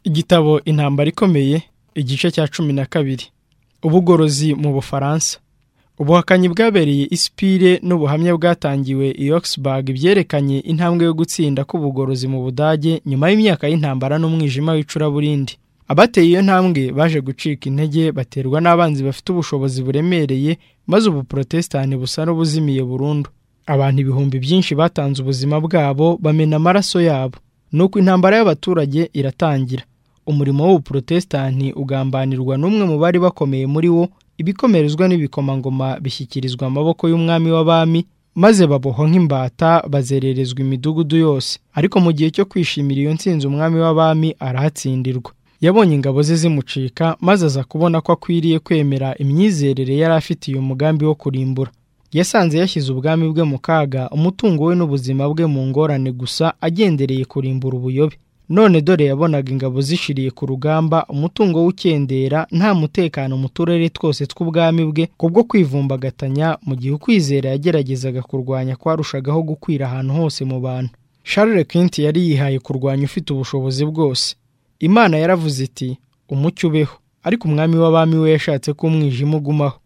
igitabo intambara ikomeye igice cya cumi na kabiri ubugorozi mu bufaransa ubuhakanyi bwabereye isipire n'ubuhamya bwatangiwe i Augsburg byerekanye intambwe yo gutsinda k'ubugorozi mu budage nyuma y'imyaka y'intambara n'umwijima w'icuraburindi abateye iyo ntambwe baje gucika intege baterwa n'abanzi bafite ubushobozi buremereye maze ubu protestani busa n'ubuzimiye burundu abantu ibihumbi byinshi batanze ubuzima bwabo bamena amaraso yabo nuko intambara y'abaturage iratangira umurimo w'ubuprotestani ugambanirwa n'umwe mu bari bakomeye muri wo ibikomerezwa n'ibikomangoma bishyikirizwa amaboko y'umwami w'abami maze babohwa nk'imbata bazererezwa imidugudu yose ariko mu gihe cyo kwishimira iyo nsinzi umwami w'abami arahatsindirwa yabonye ingabo ze zimucika maze aza kubona ko akwiriye kwemera imyizerere yari afitiye umugambi wo kurimbura yasanze yashyize ubwami bwe mu kaga umutungo we n'ubuzima bwe mu ngorane gusa agendereye kurimbura ubuyobe none dore yabonaga ingabo zishiriye ku rugamba umutungo w'ukendera nta mutekano mu turere twose tw'ubwami bwe kubwo kwivumbagatanya mu gihe ukwizera yageragezaga kurwanya kwarushagaho gukwira ahantu hose mu bantu Charles Quint yari yihaye kurwanya ufite ubushobozi bwose imana yaravuze iti umucyo ubeho ariko umwami w'abami we yashatse ko umwijima ugumaho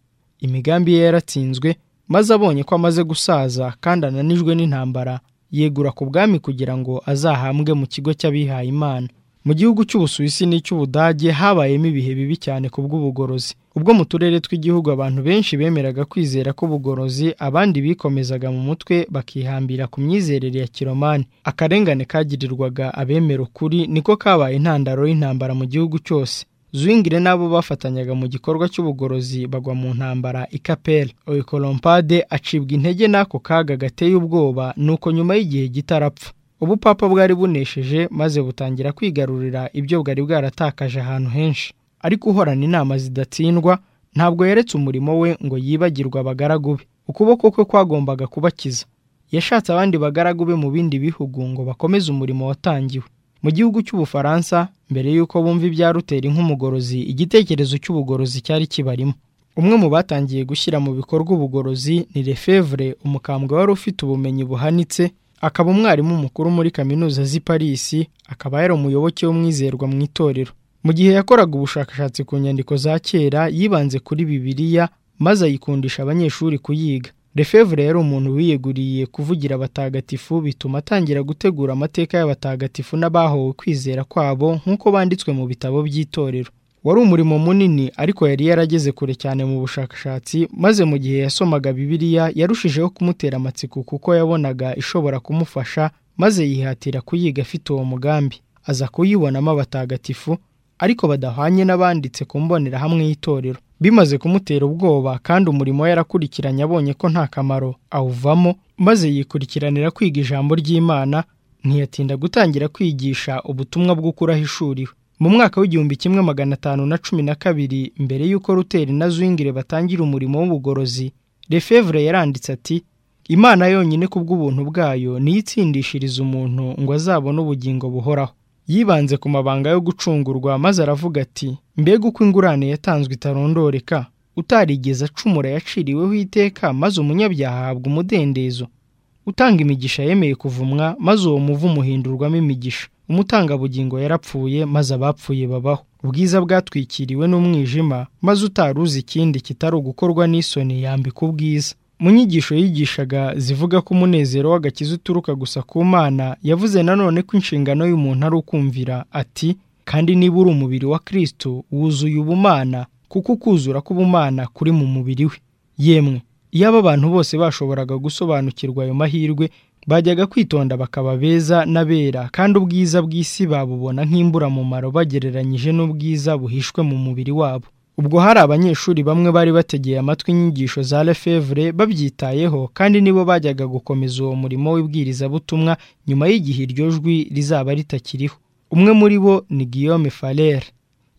imigambi ye yaratsinzwe maze abonye ko amaze gusaza kandi ananijwe n'intambara yegura ku bwami kugira ngo azahambwe mu kigo cy'abihaye imana mu gihugu cy'ubusuwisi n'icy'ubudage habayemo ibihe bibi cyane ku bw'ubugorozi ubwo mu turere tw'igihugu abantu benshi bemeraga kwizera k'ubugorozi abandi bikomezaga mu mutwe bakihambira ku myizerere ya kiromani akarengane kagirirwaga abemera ukuri niko kabaye intandaro y'intambara mu gihugu cyose Zwingire n'abo bafatanyaga mu gikorwa cy'ubugorozi bagwa mu ntambara ikapera oikolompade acibwa intege n'ako kaga gateye ubwoba nuko nyuma y'igihe gitarapfa ubupapa bwari bunesheje maze butangira kwigarurira ibyo bwari bwaratakaje ahantu henshi ariko uhorana inama zidatsindwa ntabwo yeretse umurimo we ngo yibagirwe abagaragu be ukuboko kwe kwagombaga kubakiza yashatse abandi bagaragu be mu bindi bihugu ngo bakomeze umurimo watangiwe mu gihugu cy'ubufaransa mbere y'uko bumva ibya ruteri nk'umugorozi igitekerezo cy'ubugorozi cyari kibarimo umwe mu batangiye gushyira mu bikorwa ubugorozi ni lefevre umukambwe wari ufite ubumenyi buhanitse akaba umwarimu mukuru muri kaminuza z'i parisi akaba yari umuyoboke w'umwizerwa mu itorero mu gihe yakoraga ubushakashatsi ku nyandiko za kera yibanze kuri bibiliya maze ayikundisha abanyeshuri kuyiga Lefevre yari umuntu wiyeguriye kuvugira abatagatifu bituma atangira gutegura amateka y'abatagatifu n'abahowe kwizera kwabo nk'uko banditswe mu bitabo by'itorero wari umurimo munini ariko yari yarageze kure cyane mu bushakashatsi maze mu gihe yasomaga bibiliya yarushijeho kumutera amatsiko kuko yabonaga ishobora kumufasha maze yihatira kuyiga afite uwo mugambi aza kuyibonamo abatagatifu ariko badahwanye n'abanditse ku mbonerahamwe y'itorero bimaze kumutera ubwoba kandi umurimo yarakurikiranye abonye ko nta kamaro awuvamo maze yikurikiranira kwiga ijambo ry'imana ntiyatinda gutangira kwigisha ubutumwa bw'ukuri ahishuriwe mu mwaka w'igihumbi kimwe magana atanu na cumi na kabiri mbere y'uko ruteri na zwingire batangira umurimo w'ubugorozi lefevre yaranditse ati imana yonyine ku bw'ubuntu bwayo niyo itsindishiriza umuntu ngo azabone ubugingo buhoraho yibanze ku mabanga yo gucungurwa maze aravuga ati mbega uko ingurane yatanzwe itarondoreka utarigeze acumura yaciriweho iteka maze umunyabyaha ahabwa umudendezo utanga imigisha yemeye kuvumwa maze uwo muvu umuhindurwamo imigisha umutangabugingo yarapfuye maze abapfuye babaho ubwiza bwatwikiriwe n'umwijima maze utaruzi ikindi kitari ugukorwa n'isoni yambika ubwiza mu nyigisho yigishaga zivuga ko umunezero w'agakiza uturuka gusa ku mana yavuze nanone ko inshingano y'umuntu ari ukumvira ati kandi niba uri umubiri wa kirisito wuzuye ubumana kuko ukuzura k'ubumana kuri mu mubiri we yemwe iyo aba abantu bose bashoboraga gusobanukirwa ayo mahirwe bajyaga kwitonda bakaba beza n'abera kandi ubwiza bw'isi babubona nk'imburamumaro bagereranyije n'ubwiza buhishwe mu mubiri wabo ubwo hari abanyeshuri bamwe bari bategeye amatwi inyigisho za lefevre babyitayeho kandi nibo bajyaga gukomeza uwo murimo w'ibwirizabutumwa nyuma y'igihe iryo jwi rizaba ritakiriho umwe muri bo ni guillaume farer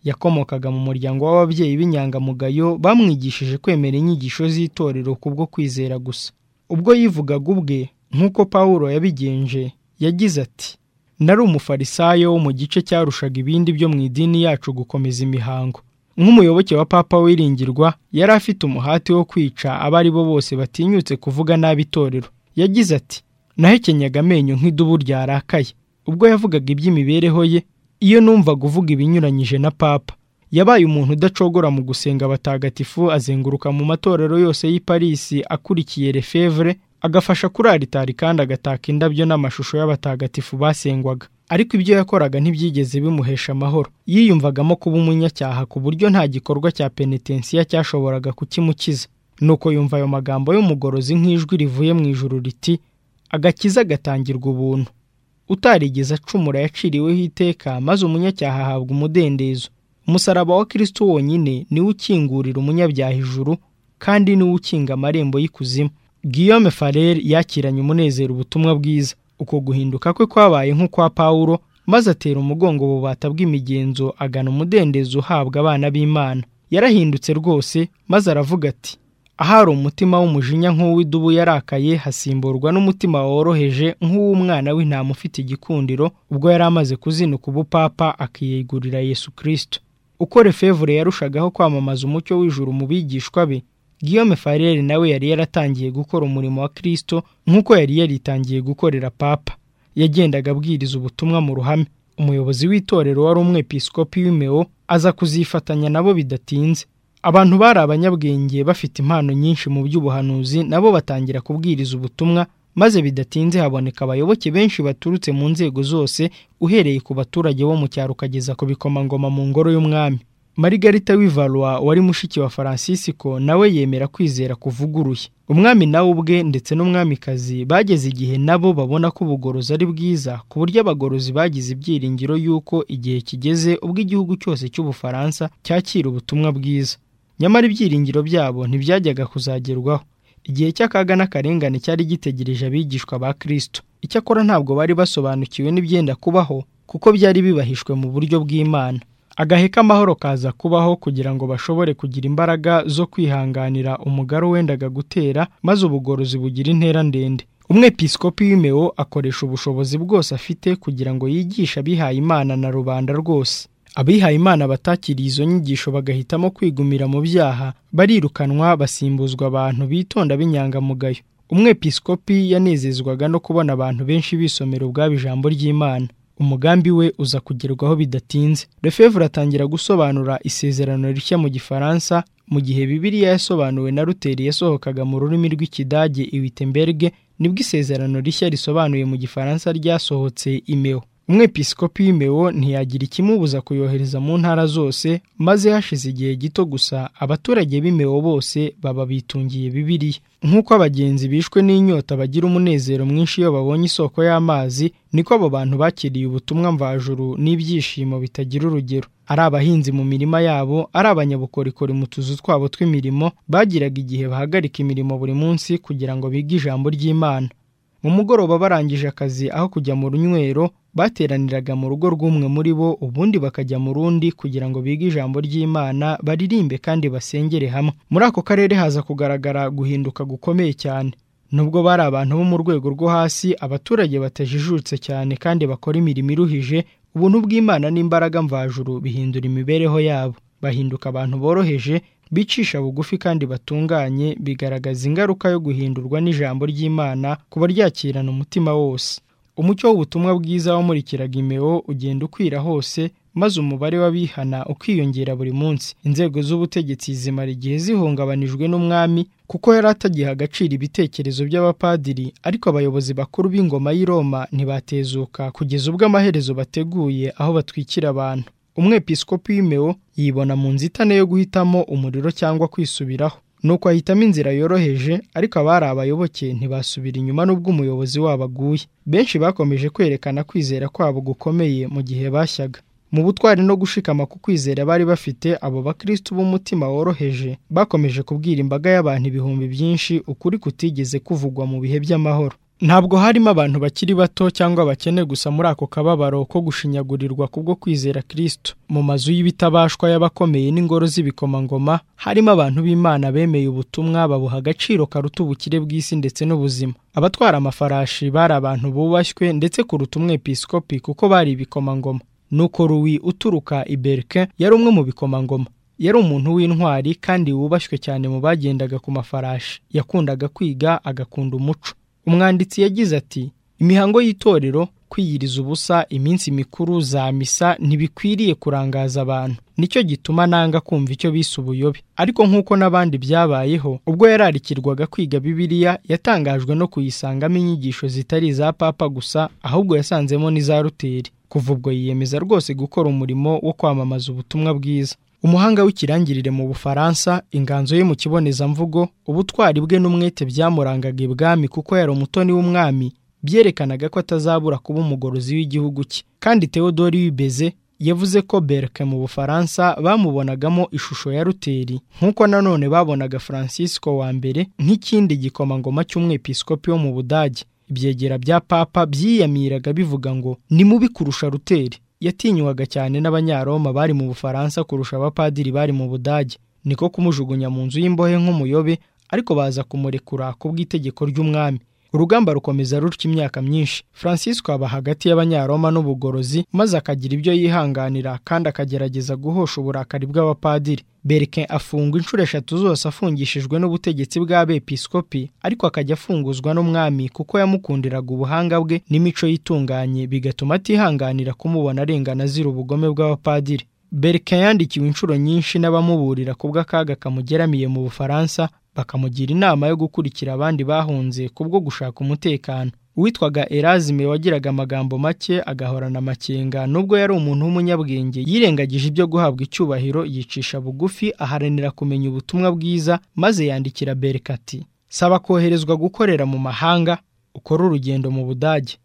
yakomokaga mu muryango w'ababyeyi b'inyangamugayo bamwigishije kwemera inyigisho z'itorero kubwo kwizera gusa ubwo yivugaga ubwe nk'uko pawulo yabigenje yagize ati nari umufarisayo wo mu gice cyarushaga ibindi byo mu idini yacu gukomeza imihango nk'umuyoboke wa papa wiringirwa yari afite umuhati wo kwica abo ari bo bose batinyutse kuvuga nabi itorero yagize ati nahekenyaga amenyo nk'idubu ryarakaye ubwo yavugaga iby'imibereho ye iyo numva kuvuga ibinyuranyije na papa yabaye umuntu udacogora mu gusenga abatagatifu azenguruka mu matorero yose y'i Paris akurikiye Lefebvre agafasha kuri aritari kandi agataka indabyo n'amashusho y'abatagatifu basengwaga ariko ibyo yakoraga ntibyigeze bimuhesha amahoro yiyumvagamo kuba umunyacyaha ku buryo nta gikorwa cya penetensiya cyashoboraga kukimukiza nuko yumva ayo magambo y'umugorozi nk'ijwi rivuye mu ijuru riti agakiza gatangirwa ubuntu utarigeze acumura yaciriweho iteka maze umunyacyaha ahabwa umudendezo umusaraba wa kirisito wonyine niwe ukingurira umunyabyaha ijuru kandi niwe ukinga amarembo y'ikuzimu Guillaume Farrer yakiranye umunezero ubutumwa bwiza uko guhinduka kwe kwabaye nk'ukwa Pawulo maze atera umugongo bubata bw'imigenzo agana umudendezo uhabwa abana b'Imana yarahindutse rwose maze aravuga ati ahari umutima w'umujinya nk'uw'idubu yarakaye hasimburwa n'umutima woroheje nk'uw'umwana w'intama ufite igikundiro ubwo yari amaze kuzinuka ubupapa akiyegurira Yesu Kristo uko Lefebvre yarushagaho kwamamaza umucyo w'ijuru mu bigishwa be Guillaume Farrer nawe yari yaratangiye gukora umurimo wa Kristo nk'uko yari yaritangiye gukorera Papa yagendaga abwiriza ubutumwa mu ruhame umuyobozi w'itorero wari umwepiskopi w'imeo aza kuzifatanya nabo bidatinze abantu bari abanyabwenge bafite impano nyinshi mu by'ubuhanuzi nabo batangira kubwiriza ubutumwa maze bidatinze haboneka abayoboke benshi baturutse mu nzego zose uhereye ku baturage bo mu cyaro ukageza ku bikomangoma mu ngoro y'umwami Margarita Wivalwa wari mushiki wa Francisco nawe yemera kwizera kuvuguruye umwami nawe ubwe ndetse n'umwamikazi bageze igihe nabo babona ko ubugorozi ari bwiza ku buryo abagorozi bagize ibyiringiro y'uko igihe kigeze ubwo igihugu cyose cy'ubufaransa cyakira ubutumwa bwiza nyamara ibyiringiro byabo ntibyajyaga kuzagerwaho igihe cy'akaga n'akarengane cyari gitegereje abigishwa ba Kristo icyakora ntabwo bari basobanukiwe n'ibyenda kubaho kuko byari bibahishwe mu buryo bw'Imana agahe k'amahoro kaza kubaho kugira ngo bashobore kugira imbaraga zo kwihanganira umugari wendaga gutera maze ubugorozi bugira intera ndende umwepiskopi w'imeo akoresha ubushobozi bwose afite kugira ngo yigishe abihayimana na rubanda rwose abihayimana batakiriye izo nyigisho bagahitamo kwigumira mu byaha barirukanwa basimbuzwa abantu bitonda b'inyangamugayo umwepiskopi yanezezwaga no kubona abantu benshi bisomera ubwabo ijambo ry'imana umugambi we uza kugerwaho bidatinze Lefebvre atangira gusobanura isezerano rishya mu gifaransa mu gihe bibiliya yasobanuwe na ruteri yasohokaga mu rurimi rw'ikidage iwitembege nibwo isezerano rishya risobanuye mu gifaransa ryasohotse imeo umwepiskopi w'imeo ntiyagira ikimubuza kuyohereza mu ntara zose maze hashize igihe gito gusa abaturage b'imeo bose baba bitungiye bibiliya nk'uko abagenzi bishwe n'inyota bagira umunezero mwinshi iyo babonye isoko y'amazi niko abo bantu bakiriye ubutumwa mvajuru n'ibyishimo bitagira urugero ari abahinzi mu mirima yabo ari abanyabukorikori mu tuzu twabo tw'imirimo bagiraga igihe bahagarika imirimo buri munsi kugira ngo bige ijambo ry'imana mu mugoroba barangije akazi aho kujya mu runywero bateraniraga mu rugo rw'umwe muri bo ubundi bakajya mu rundi kugira ngo bige ijambo ry'imana baririmbe kandi basengere hamwe muri ako karere haza kugaragara guhinduka gukomeye cyane nubwo bari abantu bo mu rwego rwo hasi abaturage batajijutse cyane kandi bakora imirimo iruhije ubuntu bw'imana n'imbaraga mvajuru bihindura imibereho yabo bahinduka abantu boroheje bicisha bugufi kandi batunganye bigaragaza ingaruka yo guhindurwa n'ijambo ry'imana kuba ryakirana umutima wose umucyo w'ubutumwa bwiza wamurikiraga imeo ugenda ukwira hose maze umubare w'abihana ukiyongera buri munsi inzego z'ubutegetsi zimara igihe zihungabanijwe n'umwami kuko yari atagiha agaciro ibitekerezo by'abapadiri ariko abayobozi bakuru b'ingoma y'i Roma ntibatezuka kugeza ubwo amaherezo bateguye aho batwikira abantu umwepiskopi w'imeo yibona mu nzitane yo guhitamo umuriro cyangwa kwisubiraho nuko ahitamo inzira yoroheje ariko abari abayoboke ntibasubira inyuma n'ubwo umuyobozi wabo aguye benshi bakomeje kwerekana kwizera kwabo gukomeye mu gihe bashyaga mu butwari no gushikama ku kwizera bari bafite abo bakristo b'umutima woroheje bakomeje kubwira imbaga y'abantu ibihumbi byinshi ukuri kutigeze kuvugwa mu bihe by'amahoro ntabwo harimo abantu bakiri bato cyangwa abakene gusa muri ako kababaro ko gushinyagurirwa kubwo kwizera Kristo mu mazu y'ibitabashwa y'abakomeye n'ingoro z'ibikomangoma harimo abantu b'Imana bemeye ubutumwa babuha agaciro karuta ubukire bw'isi ndetse n'ubuzima abatwara amafarashi bari abantu bubashywe ndetse kuruta umwepiskopi kuko bari ibikomangoma nuko ruwi uturuka iberike yari umwe mu bikomangoma yari umuntu w'intwari kandi wubashywe cyane mu bagendaga ku mafarashi yakundaga kwiga agakunda umuco umwanditsi yagize ati imihango y'itorero kwiyiriza ubusa iminsi mikuru za misa ntibikwiriye kurangaza abantu nicyo gituma nanga kumva icyo bise ubuyobe ariko nk'uko n'abandi byabayeho ubwo yararikirwaga kwiga bibiliya yatangajwe no kuyisangamo inyigisho zitari iza papa gusa ahubwo yasanzemo n'iza ruteri kuva ubwo yiyemeza rwose gukora umurimo wo kwamamaza ubutumwa bwiza umuhanga w'ikirangirire mu bufaransa inganzo ye mu kibonezamvugo ubutwari bwe n'umwete byamurangaga ibwami kuko yari umutoni w'umwami byerekanaga ko atazabura kuba umugorozi w'igihugu cye kandi theodore wibeze yavuze ko berke mu bufaransa bamubonagamo ishusho ya ruteri nk'uko nanone babonaga francisco wa mbere nk'ikindi gikomangoma cy'umwepiskopi wo mu budage ibyegera bya papa byiyamiraga bivuga ngo ni mubi kurusha ruteri yatinywaga cyane n'abanyaroma bari mu bufaransa kurusha abapadiri bari mu budage niko kumujugunya mu nzu y'imbohe nk'umuyobe ariko baza kumurekura kubw'itegeko ry'umwami urugamba rukomeza rutya imyaka myinshi francisco aba hagati y'abanyaroma n'ubugorozi maze akagira ibyo yihanganira kandi akagerageza guhosha uburakari bw'abapadiri berke afungwa inshuro eshatu zose afungishijwe n'ubutegetsi bw'abepiskopi ariko akajya afunguzwa n'umwami kuko yamukundiraga ubuhanga bwe n'imico yitunganye bigatuma atihanganira kumubona arengana azira ubugome bw'abapadiri berke yandikiwe inshuro nyinshi n'abamuburira kubw'akaga kamugeramiye mu bufaransa bakamugira inama yo gukurikira abandi bahunze kubwo gushaka umutekano uwitwaga erazime wagiraga amagambo make agahorana amakenga nubwo yari umuntu w'umunyabwenge yirengagije ibyo guhabwa icyubahiro yicisha bugufi aharanira kumenya ubutumwa bwiza maze yandikira berikati saba koherezwa gukorera mu mahanga ukore urugendo mu budage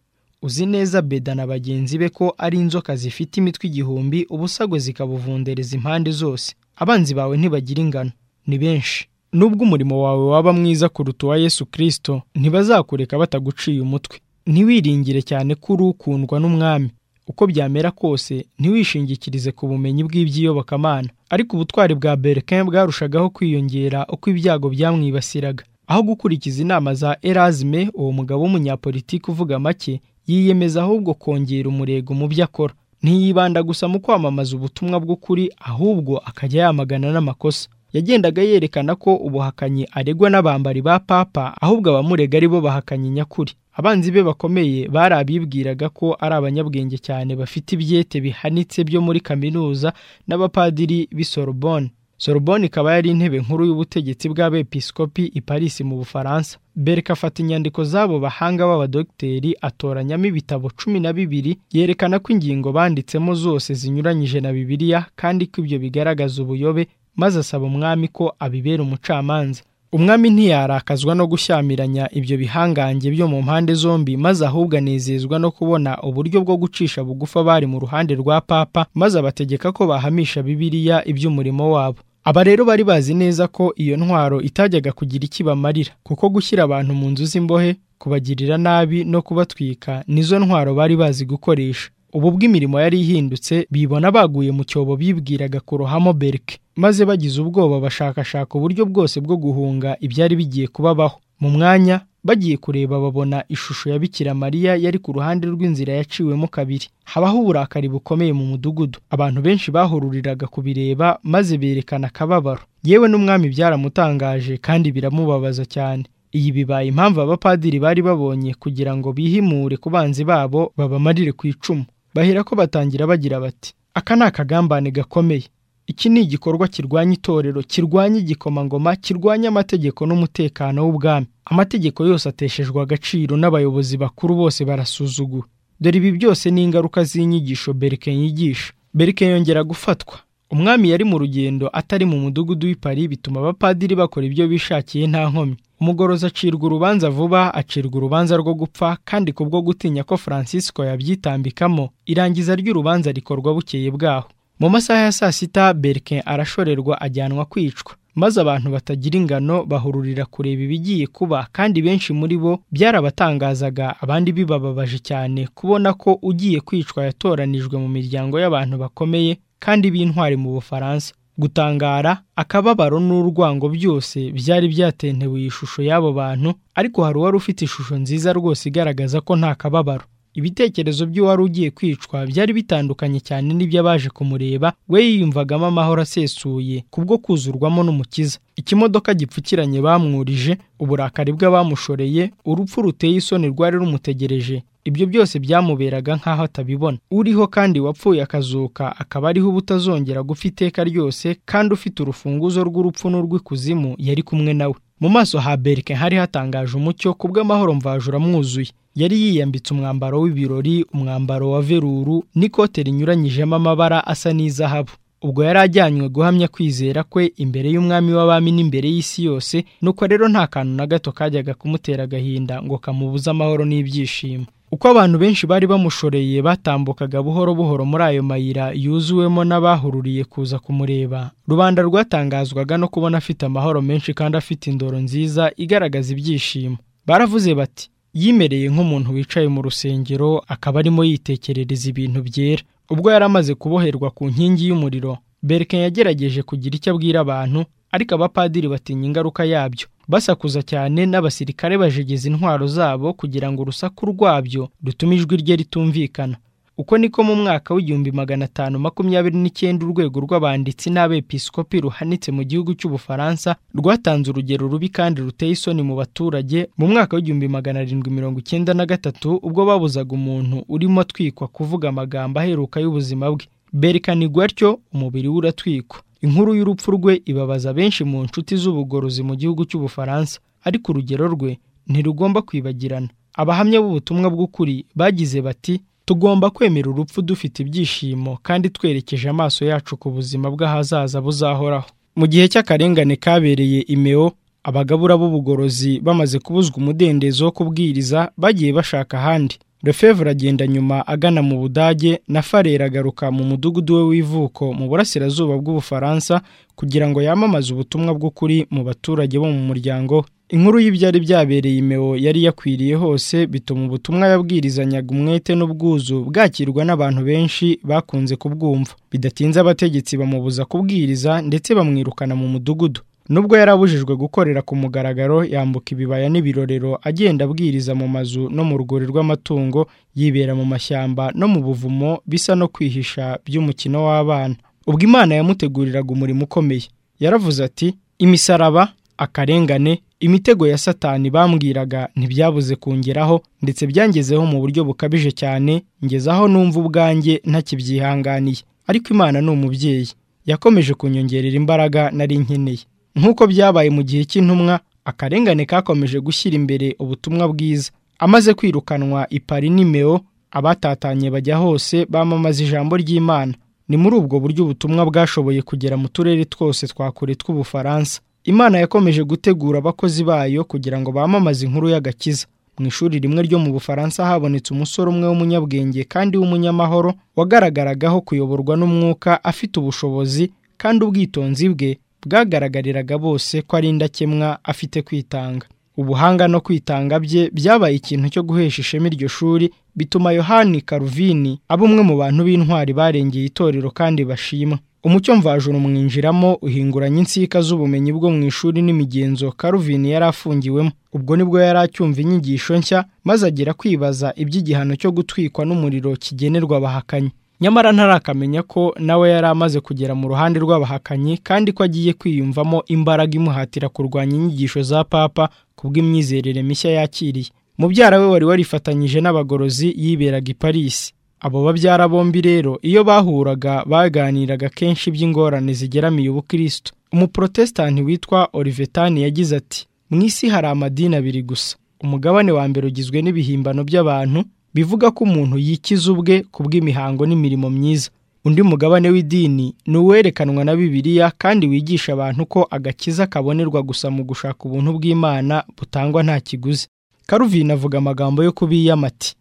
uzi neza beda na bagenzi be ko ari inzoka zifite imitwe igihumbi ubusagwe zikabuvundereza impande zose abanzi bawe ntibagira ingano ni benshi nubwo umurimo wawe waba mwiza kuruta uwa yesu kirisito ntibazakureka bataguciye umutwe ntiwiringire cyane ko uri ukundwa n'umwami uko byamera kose ntiwishingikirize ku bumenyi bw'iby'iyobokamana ariko ubutwari bwa berike bwarushagaho kwiyongera uko ibyago byamwibasiraga aho gukurikiza inama za erazime uwo mugabo w'umunyapolitiki uvuga make yiyemeza ahubwo kongera umurego mu byo akora ntiyibanda gusa mu kwamamaza ubutumwa bw'ukuri ahubwo akajya yamagana n'amakosa yagendaga yerekana ko ubuhakanyi aregwa n'abambari ba papa ahubwo abamurega ari bo bahakanyi nyakuri abanzi be bakomeye bari abibwiraga ko ari abanyabwenge cyane bafite ibyete bihanitse byo muri kaminuza n'abapadiri b'i Sorbonne Sorbonne ikaba yari intebe nkuru y'ubutegetsi bw'abepiskopi i Paris mu Bufaransa Bereka afata inyandiko z'abo bahanga b'abadogiteri atoranyamo ibitabo cumi na bibiri yerekana ko ingingo banditsemo zose zinyuranyije na Bibiliya kandi ko ibyo bigaragaza ubuyobe maze asaba umwami ko abibera umucamanza umwami ntiyarakazwa no gushyamiranya ibyo bihangange byo mu mpande zombi maze ahubwo anezezwa no kubona uburyo bwo gucisha bugufa bari mu ruhande rwa papa maze abategeka ko bahamisha bibiliya iby'umurimo wabo aba rero bari bazi neza ko iyo ntwaro itajyaga kugira iki bamarira kuko gushyira abantu mu nzu z'imbohe kubagirira nabi no kubatwika nizo ntwaro bari bazi gukoresha ubu bw'imirimo yari ihindutse bibona baguye mu cyobo bibwiraga kurohamo berike maze bagize ubwoba bashakashaka uburyo bwose bwo guhunga ibyari bigiye kubabaho mu mwanya bagiye kureba babona ishusho ya bikira mariya yari ku ruhande rw'inzira yaciwemo kabiri habaho uburakari bukomeye mu mudugudu abantu benshi bahururiraga kubireba maze berekana akababaro yewe n'umwami byaramutangaje kandi biramubabaza cyane iyi bibaye impamvu abapadiri bari babonye kugira ngo bihimure ku banzi babo babamarire ku icumu bahera ko batangira bagira bati aka ni akagambane gakomeye iki ni igikorwa kirwanya itorero kirwanya igikomangoma kirwanya amategeko n'umutekano w'ubwami amategeko yose ateshejwe agaciro n'abayobozi bakuru bose barasuzugura dore ibi byose ni ingaruka z'inyigisho berike yigisha berike yongera gufatwa umwami yari mu rugendo atari mu mudugudu w'ipari bituma abapadiri bakora ibyo bishakiye nta nkomyi umugorozi acirwa urubanza vuba acirwa urubanza rwo gupfa kandi kubwo gutinya ko francisco yabyitambikamo irangiza ry'urubanza rikorwa bukeye bwaho mu masaha ya saa sita berike arashorerwa ajyanwa kwicwa maze abantu batagira ingano bahururira kureba ibigiye kuba kandi benshi muri bo byarabatangazaga abandi bibababaje cyane kubona ko ugiye kwicwa yatoranijwe mu miryango y'abantu bakomeye kandi b'intwari mu bufaransa gutangara akababaro n'urwango byose byari byatentewe iyi shusho y'abo bantu ariko hari uwari ufite ishusho nziza rwose igaragaza ko nta kababaro ibitekerezo by'uwari ugiye kwicwa byari bitandukanye cyane n'iby'abaje kumureba we yiyumvagamo amahoro asesuye kubwo kuzurwamo n'umukiza ikimodoka gipfukiranye bamwurije uburakari bw'abamushoreye urupfu ruteye isoni rwari rumutegereje ibyo byose byamuberaga nk'aho atabibona uriho kandi wapfuye akazuka akaba ariho ubutazongera gupfa iteka ryose kandi ufite urufunguzo rw'urupfu n'urw'ikuzimu yari kumwe nawe mu maso ha berike hari hatangaje umucyo ku bw'amahoro mvajura amwuzuye yari yiyambitse umwambaro w'ibirori umwambaro wa veruru n'ikote rinyuranyijemo amabara asa n'izahabu ubwo yari ajyanywe guhamya kwizera kwe imbere y'umwami w'abami n'imbere y'isi yose nuko rero nta kantu na gato kajyaga kumutera agahinda ngo kamubuze amahoro n'ibyishimo uko abantu benshi bari bamushoreye batambukaga buhoro buhoro muri ayo mayira yuzuwemo n'abahururiye kuza kumureba rubanda rwatangazwaga no kubona afite amahoro menshi kandi afite indoro nziza igaragaza ibyishimo baravuze bati yimereye nk'umuntu wicaye mu rusengero akaba arimo yitekerereza ibintu byera ubwo yari amaze kuboherwa ku nkingi y'umuriro berike yagerageje kugira icyo abwira abantu ariko abapadiri batinya ingaruka yabyo basakuza cyane n'abasirikare bajegeza intwaro zabo kugira ngo urusaku rwabyo rutume ijwi rye ritumvikana uko niko mu mwaka w'igihumbi magana atanu makumyabiri n'icyenda urwego rw'abanditsi n'abepiskopi ruhanitse mu gihugu cy'ubufaransa rwatanze urugero rubi kandi ruteye isoni mu baturage mu mwaka w'igihumbi magana arindwi mirongo icyenda na gatatu ubwo babuzaga umuntu urimo atwikwa kuvuga amagambo aheruka y'ubuzima bwe berekanirwa atyo umubiri we uratwikwa inkuru y'urupfu rwe ibabaza benshi mu nshuti z'ubugorozi mu gihugu cy'ubufaransa ariko urugero rwe ntirugomba kwibagirana abahamya b'ubutumwa bw'ukuri bagize bati tugomba kwemera urupfu dufite ibyishimo kandi twerekeje amaso yacu ku buzima bw'ahazaza buzahoraho mu gihe cy'akarengane kabereye imeo abagabura b'ubugorozi bamaze kubuzwa umudendezo wo kubwiriza bagiye bashaka ahandi refevre agenda nyuma agana mu budage na farera agaruka mu mudugudu we w'ivuko mu burasirazuba bw'ubufaransa kugira ngo yamamaze ubutumwa bw'ukuri mu baturage bo mu muryango we inkuru y'ibyari byabereye imeo yari yakwiriye hose bituma ubutumwa yabwirizanyaga umwete n'ubwuzu bwakirwa n'abantu benshi bakunze kubwumva bidatinze abategetsi bamubuza kubwiriza ndetse bamwirukana mu mudugudu nubwo yari abujijwe gukorera ku mugaragaro yambuka ibibaya n'ibirorero agenda abwiriza mu mazu no mu rwuri rw'amatungo yibera mu mashyamba no mu buvumo bisa no kwihisha by'umukino w'abana ubwo imana yamuteguriraga umurimo ukomeye yaravuze ati imisaraba akarengane imitego ya satani bambwiraga ntibyabuze kungeraho ndetse byangezeho mu buryo bukabije cyane ngezaho numva ubwanjye ntakibyihanganiye ariko imana ni umubyeyi yakomeje kunyongerera imbaraga nari nkeneye nk'uko byabaye mu gihe cy'intumwa akarengane kakomeje gushyira imbere ubutumwa bwiza amaze kwirukanwa ipari n'imeo abatatanye bajya hose bamamaza ijambo ry'imana ni muri ubwo buryo ubutumwa bwashoboye kugera mu turere twose twa kure tw'ubufaransa imana yakomeje gutegura abakozi bayo kugira ngo bamamaze inkuru y'agakiza mu ishuri rimwe ryo mu bufaransa habonetse umusore umwe w'umunyabwenge kandi w'umunyamahoro wagaragaragaho kuyoborwa n'umwuka afite ubushobozi kandi ubwitonzi bwe bwagaragariraga bose ko ari indakemwa afite kwitanga ubuhanga no kwitanga bye byabaye ikintu cyo guhesha ishema iryo shuri bituma yohani karuvini aba umwe mu bantu b'intwari barengeye itorero kandi bashimwa umucyo mvajuru umwinjiramo uhinguranya insika z'ubumenyi bwo mu ishuri n'imigenzo karuvini yari afungiwemo ubwo nibwo yari acyumva inyigisho nshya maze agera kwibaza iby'igihano cyo gutwikwa n'umuriro kigenerwa abahakanyi nyamara ntarakamenya ko nawe yari amaze kugera mu ruhande rw'abahakanyi kandi ko agiye kwiyumvamo imbaraga imuhatira kurwanya inyigisho za papa kubw'imyizerere mishya yakiriye mubyara we wari warifatanyije n'abagorozi yiberaga i Paris abo babyara bombi rero iyo bahuraga baganiraga kenshi iby'ingorane zigeramiye ubukristo umuprotesitanti witwa Olivetani yagize ati mu isi hari amadini abiri gusa umugabane wa mbere ugizwe n'ibihimbano by'abantu bivuga ko umuntu yikiza ubwe ku bw'imihango n'imirimo myiza undi mugabane w'idini ni uwerekanwa na bibiliya kandi wigisha abantu ko agakiza kabonerwa gusa mu gushaka ubuntu bw'imana butangwa nta kiguzi karuvina avuga amagambo yo kubiyama ati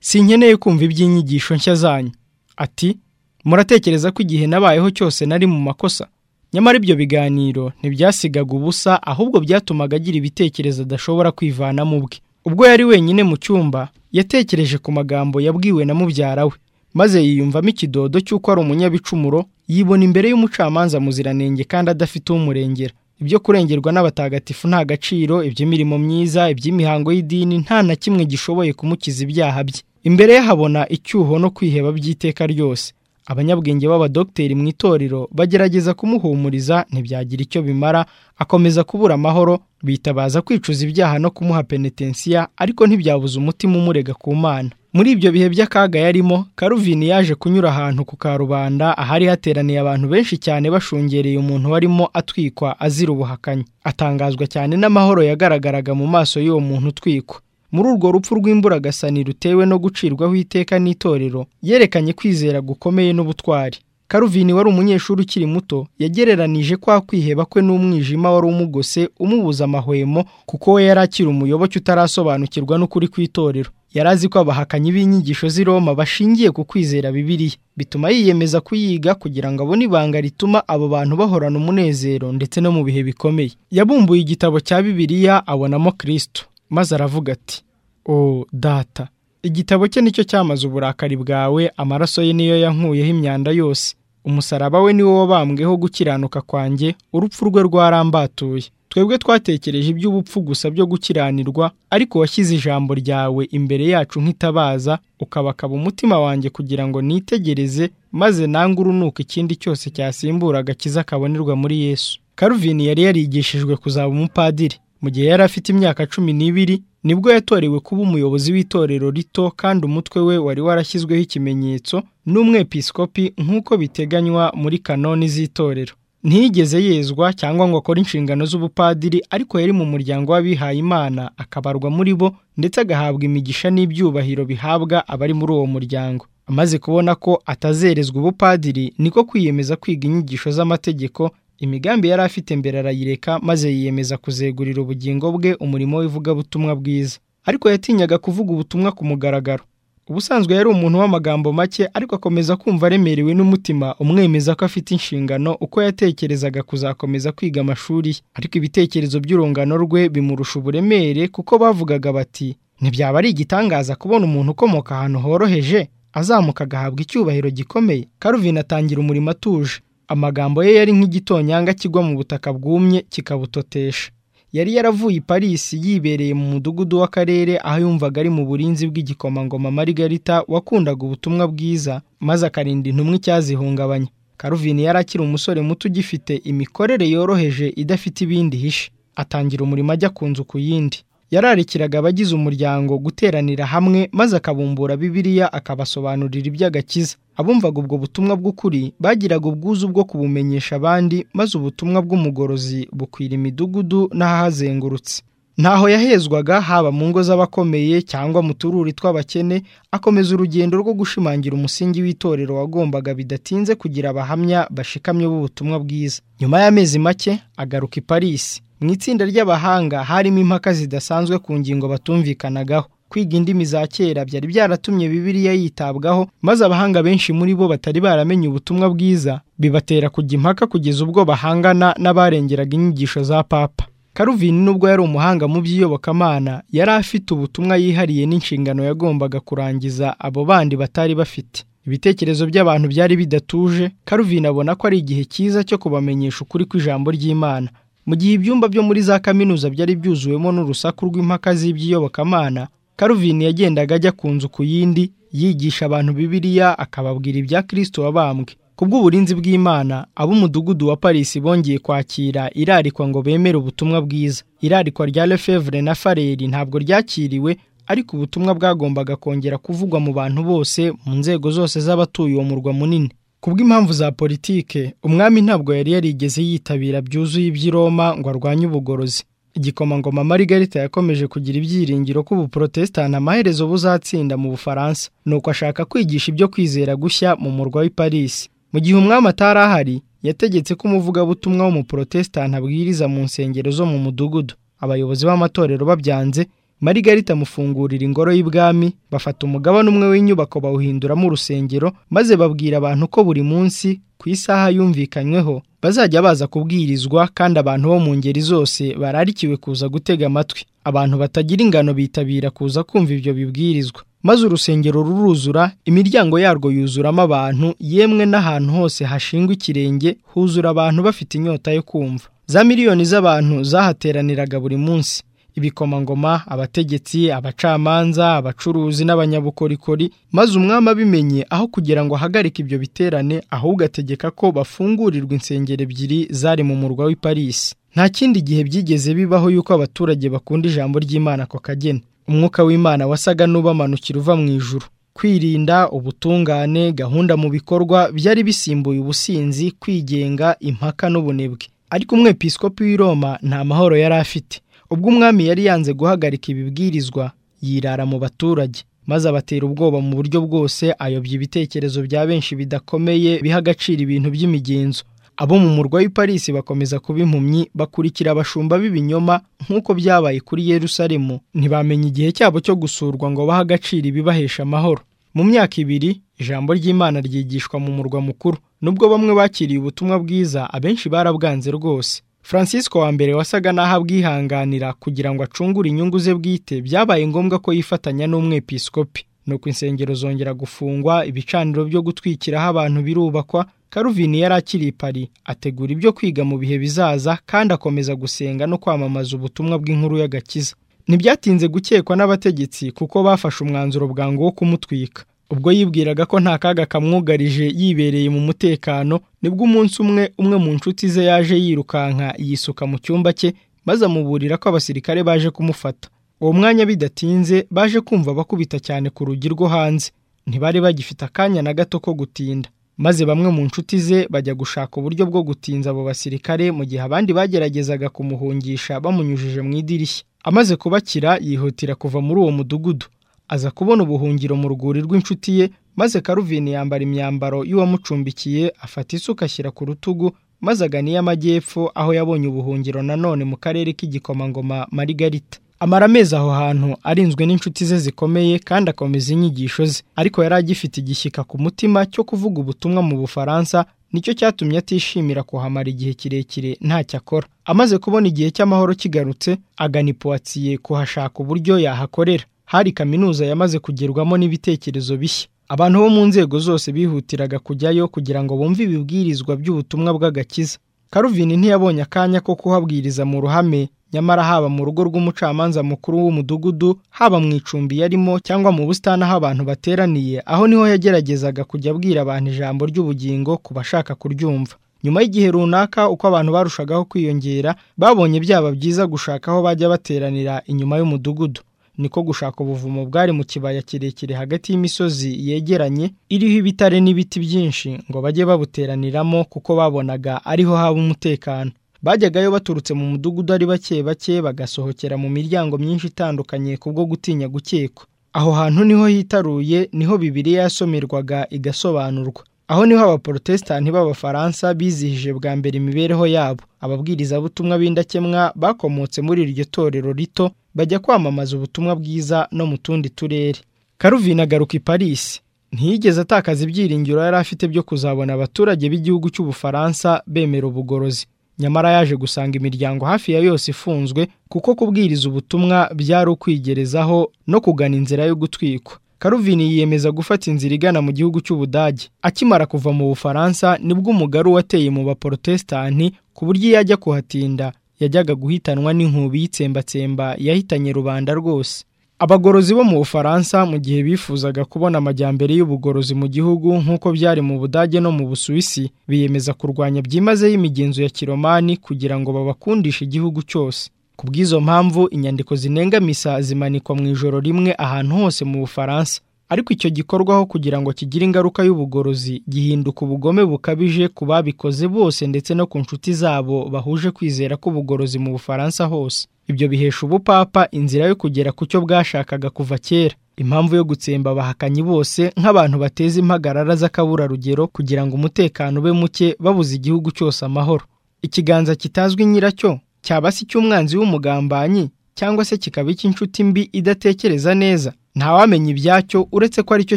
sinkeneye kumva iby'inyigisho nshya zanyu ati muratekereza ko igihe nabayeho cyose nari mu makosa nyamara ibyo biganiro ntibyasigaga ubusa ahubwo byatumaga agira ibitekerezo adashobora kwivanamo ubwe ubwo yari wenyine mu cyumba yatekereje ku magambo yabwiwe na mubyara we maze yiyumvamo ikidodo cy'uko ari umunyabicumuro yibona imbere y'umucamanza muziranenge kandi adafite umurengera ibyo kurengerwa n'abatagatifu nta gaciro iby'imirimo myiza iby'imihango y'idini nta na kimwe gishoboye kumukiza ibyaha bye imbere ye habona icyuho no kwiheba by'iteka ryose abanyabwenge b'abadogiteri mu itorero bagerageza kumuhumuriza ntibyagira icyo bimara akomeza kubura amahoro bitabaza kwicuza ibyaha no kumuha penetensiya ariko ntibyabuza umutima umurega ku mana muri ibyo bihe by'akaga yarimo karuvini yaje kunyura ahantu ku karubanda ahari hateraniye abantu benshi cyane bashungereye umuntu warimo atwikwa azira ubuhakanyi atangazwa cyane n'amahoro yagaragaraga mu maso y'uwo muntu utwikwa muri urwo rupfu rw'imburagasani rutewe no gucirwaho iteka n'itorero yerekanye kwizera gukomeye n'ubutwari karuvini wari umunyeshuri ukiri muto yagereranije kwa kwiheba kwe n'umwijima wari umugose umubuza amahwemo kuko we yari akiri umuyoboke utarasobanukirwa n'ukuri kw'itorero yari azi ko abahakanyi b'inyigisho z'i Roma bashingiye ku kwizera Bibiliya bituma yiyemeza kuyiga kugira ngo abone ibanga rituma abo bantu bahorana umunezero ndetse no mu bihe bikomeye yabumbuye igitabo cya Bibiliya abonamo Kristo maze aravuga ati o data igitabo cye nicyo cyamaze uburakari bwawe amaraso ye niyo yankuyeho imyanda yose umusaraba we niwo wabambweho gukiranuka kwanjye urupfu rwe rwarambatuye twebwe twatekereje iby'ubupfu gusa byo gukiranirwa ariko washyize ijambo ryawe imbere yacu nk'itabaza ukabakaba umutima wanjye kugira ngo nitegereze maze nange urunuka ikindi cyose cyasimbura agakiza kabonerwa muri yesu karuvini yari yarigishijwe kuzaba umupadiri mu gihe yari afite imyaka cumi n'ibiri nibwo yatorewe kuba umuyobozi w'itorero rito kandi umutwe we wari warashyizweho ikimenyetso n'umwepiskopi nk'uko biteganywa muri kanoni z'itorero ntiyigeze yezwa cyangwa ngo akore inshingano z'ubupadiri ariko yari mu muryango w'abihaye imana akabarwa muri bo ndetse agahabwa imigisha n'ibyubahiro bihabwa abari muri uwo muryango amaze kubona ko atazerezwa ubupadiri niko kwiyemeza kwiga inyigisho z'amategeko imigambi yari afite mbere arayireka maze yiyemeza kuzegurira ubugingo bwe umurimo w'ivugabutumwa bwiza ariko yatinyaga kuvuga ubutumwa ku mugaragaro ubusanzwe yari umuntu w'amagambo make ariko akomeza kumva aremerewe n'umutima umwemeza ko afite inshingano uko yatekerezaga kuzakomeza kwiga amashuri ye ariko ibitekerezo by'urungano rwe bimurusha uburemere kuko bavugaga bati ntibyaba ari igitangaza kubona umuntu ukomoka ahantu horoheje azamuka agahabwa icyubahiro gikomeye karuvina atangira umurimo atuje amagambo ye yari nk'igitonyanga kigwa mu butaka bwumye kikabutotesha yari yaravuye i Paris yibereye mu mudugudu w'akarere aho yumvaga ari mu burinzi bw'igikomangoma Margarita wakundaga ubutumwa bwiza maze akarinda intumwa icyazihungabanya Karuvini yari akiri umusore muto ugifite imikorere yoroheje idafite ibindi hishe atangira umurimo ajya ku nzu ku yindi yararikiraga abagize umuryango guteranira hamwe maze akabumbura Bibiliya akabasobanurira iby'agakiza abumvaga ubwo butumwa bw'ukuri bagiraga ubwuzu bwo kubumenyesha abandi maze ubutumwa bw'umugorozi bukwira imidugudu n'ahahazengurutse ntaho yahezwaga haba mu ngo z'abakomeye cyangwa mu tururi tw'abakene akomeza urugendo rwo gushimangira umusingi w'itorero wagombaga bidatinze kugira abahamya bashikamye b'ubutumwa bwiza nyuma y'amezi make agaruka i Parisi mu itsinda ry'abahanga harimo impaka zidasanzwe ku ngingo batumvikanagaho kwiga indimi za kera byari byaratumye bibiliya yitabwaho maze abahanga benshi muri bo batari baramenye ubutumwa bwiza bibatera kujya impaka kugeza ubwo bahangana n'abarengeraga inyigisho za papa karuvini nubwo yari umuhanga mu by'iyobokamana yari afite ubutumwa yihariye n'inshingano yagombaga kurangiza abo bandi batari bafite ibitekerezo by'abantu byari bidatuje karuvini abona ko ari igihe cyiza cyo kubamenyesha ukuri kw'ijambo ry'imana mu gihe ibyumba byo muri za kaminuza byari byuzuwemo n'urusaku rw'impaka z'iby'iyobokamana karuvini yagendaga ajya ku nzu ku yindi yigisha abantu bibiliya akababwira ibya kirisito wabambwe ku bw'uburinzi bw'imana ab'umudugudu wa parisi bongeye kwakira irarikwa ngo bemere ubutumwa bwiza irarikwa rya lefevre na fareri ntabwo ryakiriwe ariko ubutumwa bwagombaga kongera kuvugwa mu bantu bose mu nzego zose z'abatuye uwo murwa munini ku bw'impamvu za politike umwami ntabwo yari yarigeze yitabira byuzuye iby'i Roma ngo arwanye ubugorozi igikomangoma Margarita yakomeje kugira ibyiringiro ko ubuprotestani amaherezo buzatsinda mu bufaransa nuko ashaka kwigisha ibyo kwizera gushya mu murwa w'i Paris mu gihe umwami atari ahari yategetse ko umuvugabutumwa w'umuprotestani abwiriza mu nsengero zo mu mudugudu abayobozi b'amatorero babyanze Margarita amufungurira ingoro y'ibwami bafata umugabane umwe w'inyubako bawuhinduramo urusengero maze babwira abantu ko buri munsi ku isaha yumvikanyweho bazajya baza kubwirizwa kandi abantu bo mu ngeri zose bararikiwe kuza gutega amatwi abantu batagira ingano bitabira kuza kumva ibyo bibwirizwa maze urusengero ruruzura imiryango yarwo yuzuramo abantu yemwe n'ahantu hose hashingwa ikirenge huzura abantu bafite inyota yo kumva za miliyoni z'abantu zahateraniraga buri munsi ibikomangoma abategetsi abacamanza abacuruzi n'abanyabukorikori maze umwami abimenye aho kugira ngo ahagarike ibyo biterane ahubwo ategeka ko bafungurirwa insengero ebyiri zari mu murwa w'i Paris nta kindi gihe byigeze bibaho yuko abaturage bakunda ijambo ry'Imana ako kageni umwuka w'imana wasaga n'ubamanukira uva mu ijuru kwirinda ubutungane gahunda mu bikorwa byari bisimbuye ubusinzi kwigenga impaka n'ubunebwe ariko umwepisikopi w'i Roma nta mahoro yari afite ubwo umwami yari yanze guhagarika ibibwirizwa yirara mu baturage maze abatera ubwoba mu buryo bwose ayobya ibitekerezo bya benshi bidakomeye biha agaciro ibintu by'imigenzo abo mu murwa w'i Paris bakomeza kuba impumyi bakurikira abashumba b'ibinyoma nk'uko byabaye kuri Yerusalemu ntibamenya igihe cyabo cyo gusurwa ngo bahe agaciro ibibahesha amahoro mu myaka ibiri ijambo ry'Imana ryigishwa mu murwa mukuru nubwo bamwe bakiriye ubutumwa bwiza abenshi barabwanze rwose Francisco wa mbere wasaga n'aho abwihanganira kugira ngo acungure inyungu ze bwite byabaye ngombwa ko yifatanya n'umwepisikopi nuko insengero zongera gufungwa ibicaniro byo gutwikiraho abantu birubakwa karuvini yari akiri pari ategura ibyo kwiga mu bihe bizaza kandi akomeza gusenga no kwamamaza ubutumwa bw'inkuru y'agakiza ntibyatinze gukekwa n'abategetsi kuko bafashe umwanzuro bwangu wo kumutwika ubwo yibwiraga ko nta kaga kamwugarije yibereye mu mutekano nibwo umunsi umwe umwe mu nshuti ze yaje yirukanka yisuka mu cyumba cye maze amuburira ko abasirikare baje kumufata uwo mwanya bidatinze baje kumva bakubita cyane ku rugi rwo hanze ntibari bagifite akanya na gato ko gutinda maze bamwe mu nshuti ze bajya gushaka uburyo bwo gutinza abo basirikare mu gihe abandi bageragezaga kumuhungisha bamunyujije mu idirishya amaze kubakira yihutira kuva muri uwo mudugudu aza kubona ubuhungiro mu rwuri rw'inshuti ye maze karuvini yambara imyambaro y'uwamucumbikiye afata isuka ashyira ku rutugu maze agana iy'amajyepfo aho yabonye ubuhungiro nanone mu karere k'igikomangoma marigarita amara amezi aho hantu arinzwe n'inshuti ze zikomeye kandi akomeza inyigisho ze ariko yari agifite igishyika ku mutima cyo kuvuga ubutumwa mu bufaransa nicyo cyatumye atishimira kuhamara igihe kirekire ntacyo akora amaze kubona igihe cy'amahoro kigarutse agana ipuwatiye kuhashaka uburyo yahakorera hari kaminuza yamaze kugerwamo n'ibitekerezo bishya abantu bo mu nzego zose bihutiraga kujyayo kugira ngo bumve ibibwirizwa by'ubutumwa bw'agakiza karuvini ntiyabonye akanya ko kuhabwiriza mu ruhame nyamara haba mu rugo rw'umucamanza mukuru w'umudugudu haba mu icumbi yarimo cyangwa mu busitani aho abantu bateraniye aho niho yageragezaga kujya abwira abantu ijambo ry'ubugingo ku bashaka kuryumva nyuma y'igihe runaka uko abantu barushagaho kwiyongera babonye byaba byiza gushaka aho bajya bateranira inyuma y'umudugudu niko gushaka ubuvumo bwari mu kibaya kirekire hagati y'imisozi yegeranye iriho ibitare n'ibiti byinshi ngo bajye babuteraniramo kuko babonaga ariho haba umutekano bajyagayo baturutse mu mudugudu ari bake bake bagasohokera mu miryango myinshi itandukanye kubwo gutinya gukekwa aho hantu niho hitaruye niho bibiri yasomerwaga igasobanurwa aho niho abaporotesitanti b'abafaransa bizihije bwa mbere imibereho yabo ababwirizabutumwa b'indakemwa bakomotse muri iryo torero rito bajya kwamamaza ubutumwa bwiza no mu tundi turere karuvina agaruka i paris ntiyigeze atakaza ibyiringiro yari afite byo kuzabona abaturage b'igihugu cy'ubufaransa bemera ubugorozi nyamara yaje gusanga imiryango hafi ya yose ifunzwe kuko kubwiriza ubutumwa byari ukwigerezaho no kugana inzira yo gutwikwa karuvini yiyemeza gufata inzira igana mu gihugu cy'ubudage akimara kuva mu bufaransa nibwo umugari wateye mu baporotesitanti ku buryo iyo ajya kuhatinda yajyaga guhitanwa n'inkubi y'itsembatsemba yahitanye rubanda rwose abagorozi bo mu bufaransa mu gihe bifuzaga kubona amajyambere y'ubugorozi mu gihugu nk'uko byari mu budage no mu busuwisi biyemeza kurwanya byimazeyo imigenzo ya kiromani kugira ngo babakundishe igihugu cyose ku bw'izo mpamvu inyandiko zinenga misa zimanikwa mu ijoro rimwe ahantu hose mu bufaransa ariko icyo gikorwaho kugira ngo kigire ingaruka y'ubugorozi gihinduka ubugome bukabije ku babikoze bose ndetse no ku nshuti zabo bahuje kwizera k'ubugorozi mu bufaransa hose ibyo bihesha ubupapa inzira yo kugera ku cyo bwashakaga kuva kera impamvu yo gutsemba abahakanyi bose nk'abantu bateza impagarara z'akaburarugero kugira ngo umutekano ube muke babuze igihugu cyose amahoro ikiganza kitazwi nyiracyo cyaba se icy'umwanzi w'umugambanyi cyangwa se kikaba icy'inshuti mbi idatekereza neza ntawamenya ibyacyo uretse ko aricyo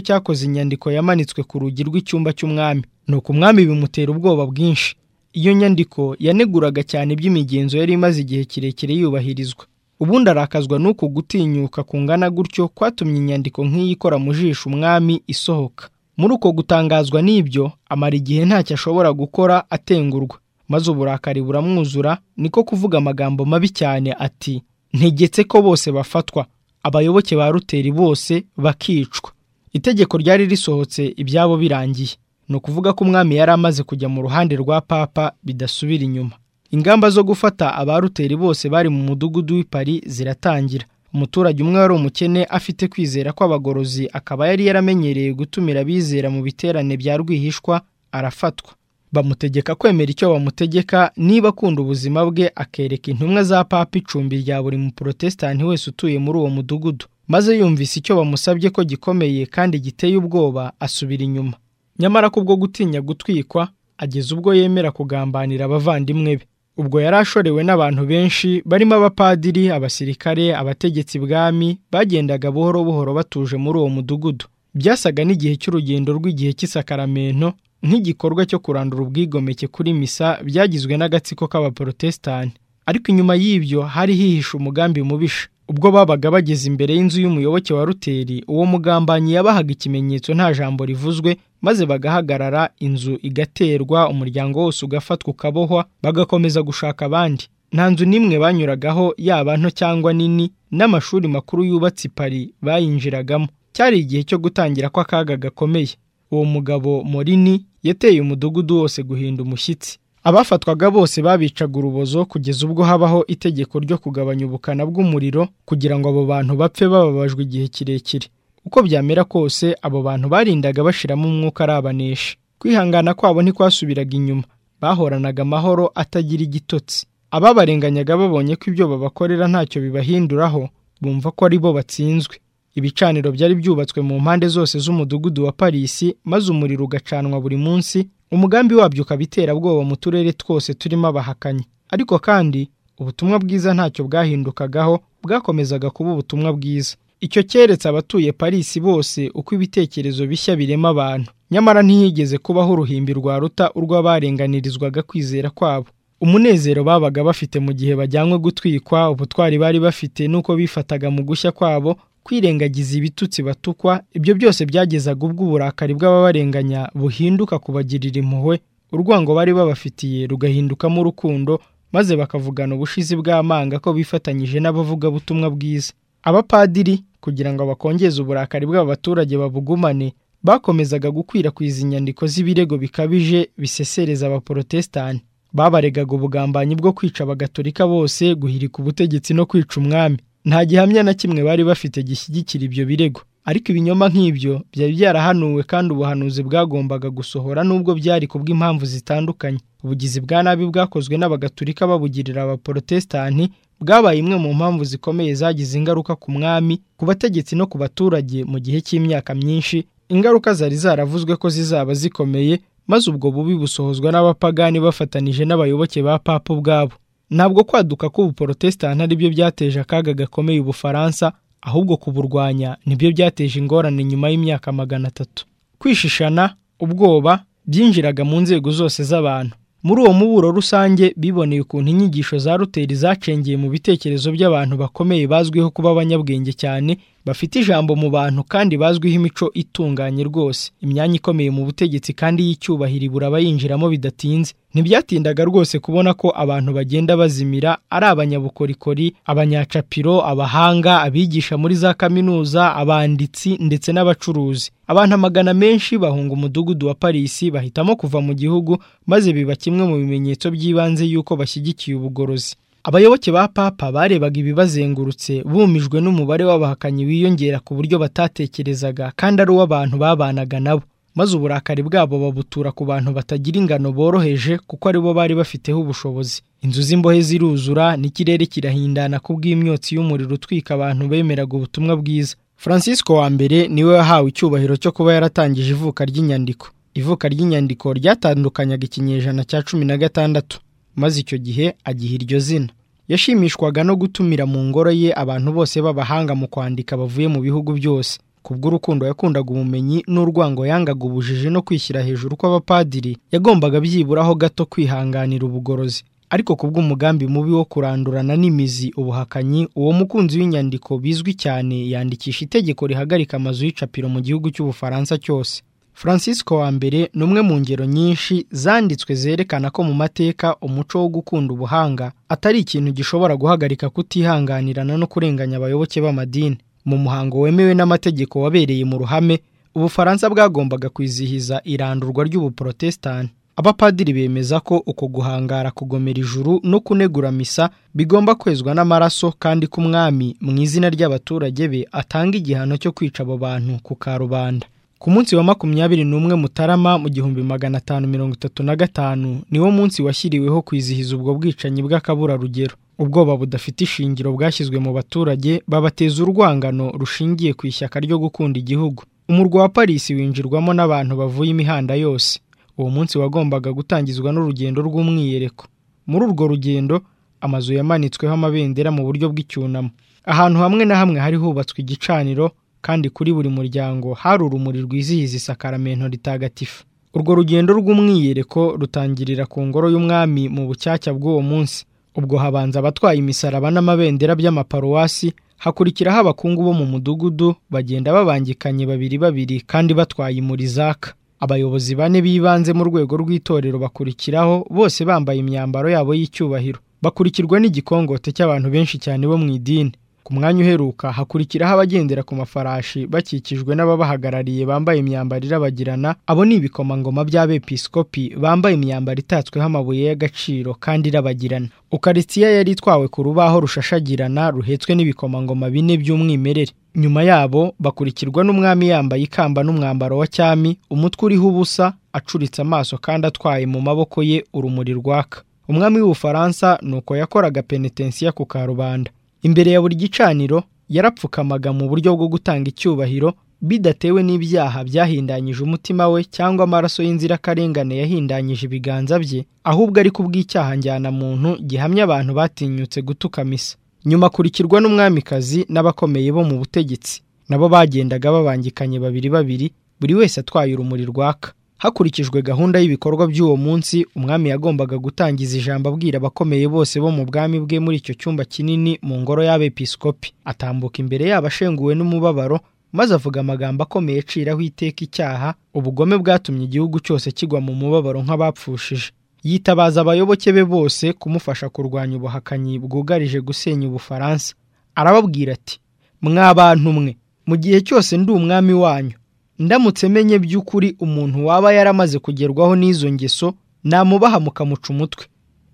cyakoze inyandiko yamanitswe ku rugi rw'icyumba cy'umwami ni uko umwami bimutera ubwoba bwinshi iyo nyandiko yaneguraga cyane iby'imigenzo yari imaze igihe kirekire yubahirizwa ubundi arakazwa n'uko gutinyuka kungana gutyo kwatumye inyandiko nk'iyi ikora mu jisho umwami isohoka muri uko gutangazwa n'ibyo amara igihe ntacyo ashobora gukora atengurwa maze uburakari buramwuzura niko kuvuga amagambo mabi cyane ati ntegetse ko bose bafatwa abayoboke ba ruteri bose bakicwa itegeko ryari risohotse ibyabo birangiye ni ukuvuga ko umwami yari amaze kujya mu ruhande rwa papa bidasubira inyuma ingamba zo gufata abaruteri bose bari mu mudugudu w'i Paris ziratangira umuturage umwe wari umukene afite kwizera kw'abagorozi akaba yari yaramenyereye gutumira abizera mu biterane bya rwihishwa arafatwa bamutegeka kwemera icyo bamutegeka niba akunda ubuzima bwe akereka intumwa za papa icumbi rya buri muporotesitanti wese utuye muri uwo mudugudu maze yumvise icyo bamusabye ko gikomeye kandi giteye ubwoba asubira inyuma nyamara kubwo gutinya gutwikwa ageze ubwo yemera kugambanira abavandimwe be ubwo yari ashorewe n'abantu benshi barimo abapadiri abasirikare abategetsi ibwami bagendaga buhoro buhoro batuje muri uwo mudugudu byasaga n'igihe cy'urugendo rw'igihe cy'isakaramento nk'igikorwa cyo kurandura ubwigomeke kuri misa byagizwe n'agatsiko k'abaporotesitanti ariko inyuma y'ibyo hari hihishe umugambi mubisha ubwo babaga bageze imbere y'inzu y'umuyoboke wa ruteri uwo mugambanyi yabahaga ikimenyetso nta jambo rivuzwe maze bagahagarara inzu igaterwa umuryango wose ugafatwa ukabohwa bagakomeza gushaka abandi nta nzu n'imwe banyuragaho yaba nto cyangwa nini n'amashuri makuru yubatse i Paris bayinjiragamo cyari igihe cyo gutangira kw'akaga gakomeye uwo mugabo morini yateye umudugudu wose guhinda umushyitsi abafatwaga bose babicaga urubozo kugeza ubwo habaho itegeko ryo kugabanya ubukana bw'umuriro kugira ngo abo bantu bapfe bababajwe igihe kirekire uko byamera kose abo bantu barindaga bashiramo umwuka arabanesha kwihangana kwabo ntikwasubiraga inyuma bahoranaga amahoro atagira igitotsi ababarenganyaga babonye ko ibyo babakorera ntacyo bibahinduraho bumva ko ari bo batsinzwe ibicaniro byari byubatswe mu mpande zose z'umudugudu wa parisi maze umuriro ugacanwa buri munsi umugambi wabyo ukaba iterabwoba mu turere twose turimo abahakanyi ariko kandi ubutumwa bwiza ntacyo bwahindukagaho bwakomezaga kuba ubutumwa bwiza icyo cyeretse abatuye parisi bose uko ibitekerezo bishya birema abantu nyamara ntihigeze kubaho uruhimbi rwaruta urw'abarenganirizwaga kwizera kwabo umunezero babaga bafite mu gihe bajyanywe gutwikwa ubutwari bari bafite n'uko bifataga mu gushya kwabo kwirengagiza ibitutsi batukwa ibyo byose byagezaga ubwo uburakari bw'ababarenganya buhinduka kubagirira impuhwe urwango bari babafitiye rugahindukamo urukundo maze bakavugana ubushizi bw'amanga ko bifatanyije n'abavugabutumwa bwiza abapadiri kugira ngo bakongeze uburakari bw'abaturage babugumane bakomezaga gukwirakwiza inyandiko z'ibirego bikabije bisesereza abaporotesitanti babaregaga ubugambanyi bwo kwica abagatolika bose guhirika ubutegetsi no kwica umwami nta gihamya na kimwe bari bafite gishyigikira ibyo birego ariko ibinyoma nk'ibyo byari byarahanuwe kandi ubuhanuzi bwagombaga gusohora nubwo byari kubw'impamvu zitandukanye ubugizi bwa nabi bwakozwe n'abagatulika babugirira abaporotesitanti bwabaye imwe mu mpamvu zikomeye zagize ingaruka ku mwami ku bategetsi no ku baturage mu gihe cy'imyaka myinshi ingaruka zari zaravuzwe ko zizaba zikomeye maze ubwo bubi busohozwa n'abapagani bafatanije n'abayoboke ba papa ubwabo ntabwo kwaduka k'ubuporotesitanti ari byo byateje akaga gakomeye ubufaransa ahubwo kuburwanya nibyo byateje ingorane nyuma y'imyaka magana atatu kwishishana ubwoba byinjiraga mu nzego zose z'abantu muri uwo muburo rusange biboneye ukuntu inyigisho za ruteri zacengeye mu bitekerezo by'abantu bakomeye bazwiho kuba abanyabwenge cyane bafite ijambo mu bantu kandi bazwiho imico itunganye rwose imyanya ikomeye mu butegetsi kandi y'icyubahiro ibura abayinjiramo bidatinze ntibyatindaga rwose kubona ko abantu bagenda bazimira ari abanyabukorikori abanyacapiro abahanga abigisha muri za kaminuza abanditsi ndetse n'abacuruzi abantu amagana menshi bahunga umudugudu wa parisi bahitamo kuva mu gihugu maze biba kimwe mu bimenyetso by'ibanze y'uko bashyigikiye ubugorozi abayoboke ba papa barebaga ibibazengurutse bumijwe n'umubare w'abahakanyi wiyongera ku buryo batatekerezaga kandi ari uw'abantu babanaga nabo maze uburakari bwabo babutura ku bantu batagira ingano boroheje kuko aribo bari bafiteho ubushobozi inzu z'imbohe ziruzura n'ikirere kirahindana ku bw'imyotsi y'umuriro utwika abantu bemeraga ubutumwa bwiza francisco wa mbere niwe wahawe icyubahiro cyo kuba yaratangije ivuka ry'inyandiko ivuka ry'inyandiko ryatandukanyaga ikinyejana cya cumi na gatandatu maze icyo gihe agiha iryo zina yashimishwaga no gutumira mu ngoro ye abantu bose b'abahanga mu kwandika bavuye mu bihugu byose kubw'urukundo yakundaga ubumenyi n'urwango yangaga ubujiji no kwishyira hejuru kw'abapadiri yagombaga byiburaho gato kwihanganira ubugorozi ariko kubw'umugambi mubi wo kurandurana n'imizi ubuhakanyi uwo mukunzi w'inyandiko bizwi cyane yandikisha itegeko rihagarika amazu y'icapiro mu gihugu cy'ubufaransa cyose francisco wa mbere ni umwe mu ngero nyinshi zanditswe zerekana ko mu mateka umuco wo gukunda ubuhanga atari ikintu gishobora guhagarika kutihanganirana no kurenganya abayoboke b'amadini mu muhango wemewe n'amategeko wabereye mu ruhame ubufaransa bwagombaga kwizihiza irandurwa ry'ubuporotesitanti abapadiri bemeza ko uko guhangara kugomera ijuru no kunegura misa bigomba kwezwa n'amaraso kandi ko umwami mu izina ry'abaturage be atanga igihano cyo kwica abo bantu ku karubanda ku munsi wa makumyabiri n'umwe mutarama mu gihumbi magana atanu mirongo itatu na gatanu niwo munsi washyiriweho kwizihiza ubwo bwicanyi bw'akaburarugero ubwoba budafite ishingiro bwashyizwe mu baturage babateza urwangano rushingiye ku ishyaka ryo gukunda igihugu umurwa wa parisi winjirwamo n'abantu bavuye imihanda yose uwo munsi wagombaga gutangizwa n'urugendo rw'umwiyereko muri urwo rugendo amazu yamanitsweho amabendera mu buryo bw'icyunamo ahantu hamwe na hamwe hari hubatswe igicaniro kandi kuri buri muryango hari urumuri rwizihiza isakaramento ritagatifu urwo rugendo rw'umwiyereko rutangirira ku ngoro y'umwami mu bucyacya bw'uwo munsi ubwo habanza abatwaye imisaraba n'amabendera by'amaparuwasi hakurikiraho abakungu bo mu mudugudu bagenda babangikanye babiri babiri kandi batwaye imurizaka abayobozi bane b'ibanze mu rwego rw'itorero bakurikiraho bose bambaye imyambaro yabo y'icyubahiro bakurikirwa n'igikongote cy'abantu benshi cyane bo mu idini ku mwanya uheruka hakurikiraho abagendera ku mafarashi bakikijwe n'ababahagarariye bambaye imyambaro irabagirana abo ni ibikomangoma by'abepiskopi bambaye imyambaro itatsweho amabuye y'agaciro kandi irabagirana ukaritsiya yari itwawe ku rubaho rushashagirana ruhetswe n'ibikomangoma bine by'umwimerere nyuma yabo bakurikirwa n'umwami yambaye ikamba n'umwambaro wa cyami umutwe uriho ubusa acuritse amaso kandi atwaye mu maboko ye urumuri rwaka umwami w'ubufaransa ni uko yakoraga penetensiya ku karubanda imbere ya buri gicaniro yarapfukamaga mu buryo bwo gutanga icyubahiro bidatewe n'ibyaha byahindanyije umutima we cyangwa amaraso y'inzirakarengane yahindanyije ibiganza bye ahubwo ari kubw'icyaha njyana muntu gihamya abantu batinyutse gutuka misa nyuma akurikirwa n'umwamikazi n'abakomeye bo mu butegetsi nabo bagendaga babangikanye babiri babiri buri wese atwaye urumuri rwaka hakurikijwe gahunda y'ibikorwa by'uwo munsi umwami yagombaga gutangiza ijambo abwira abakomeye bose bo mu bwami bwe muri icyo cyumba kinini mu ngoro y'abepiskopi atambuka imbere yabo ashenguwe n'umubabaro maze avuga amagambo akomeye aciraho iteka icyaha ubugome bwatumye igihugu cyose kigwa mu mubabaro nk'abapfushije yitabaza abayoboke be bose kumufasha kurwanya ubuhakanyi bwugarije gusenya ubufaransa arababwira ati mwa bantu mwe mu gihe cyose ndi umwami wanyu ndamutse menye by'ukuri umuntu waba yaramaze kugerwaho n'izo ngeso namubaha mukamuca umutwe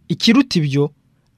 ikiruta ibyo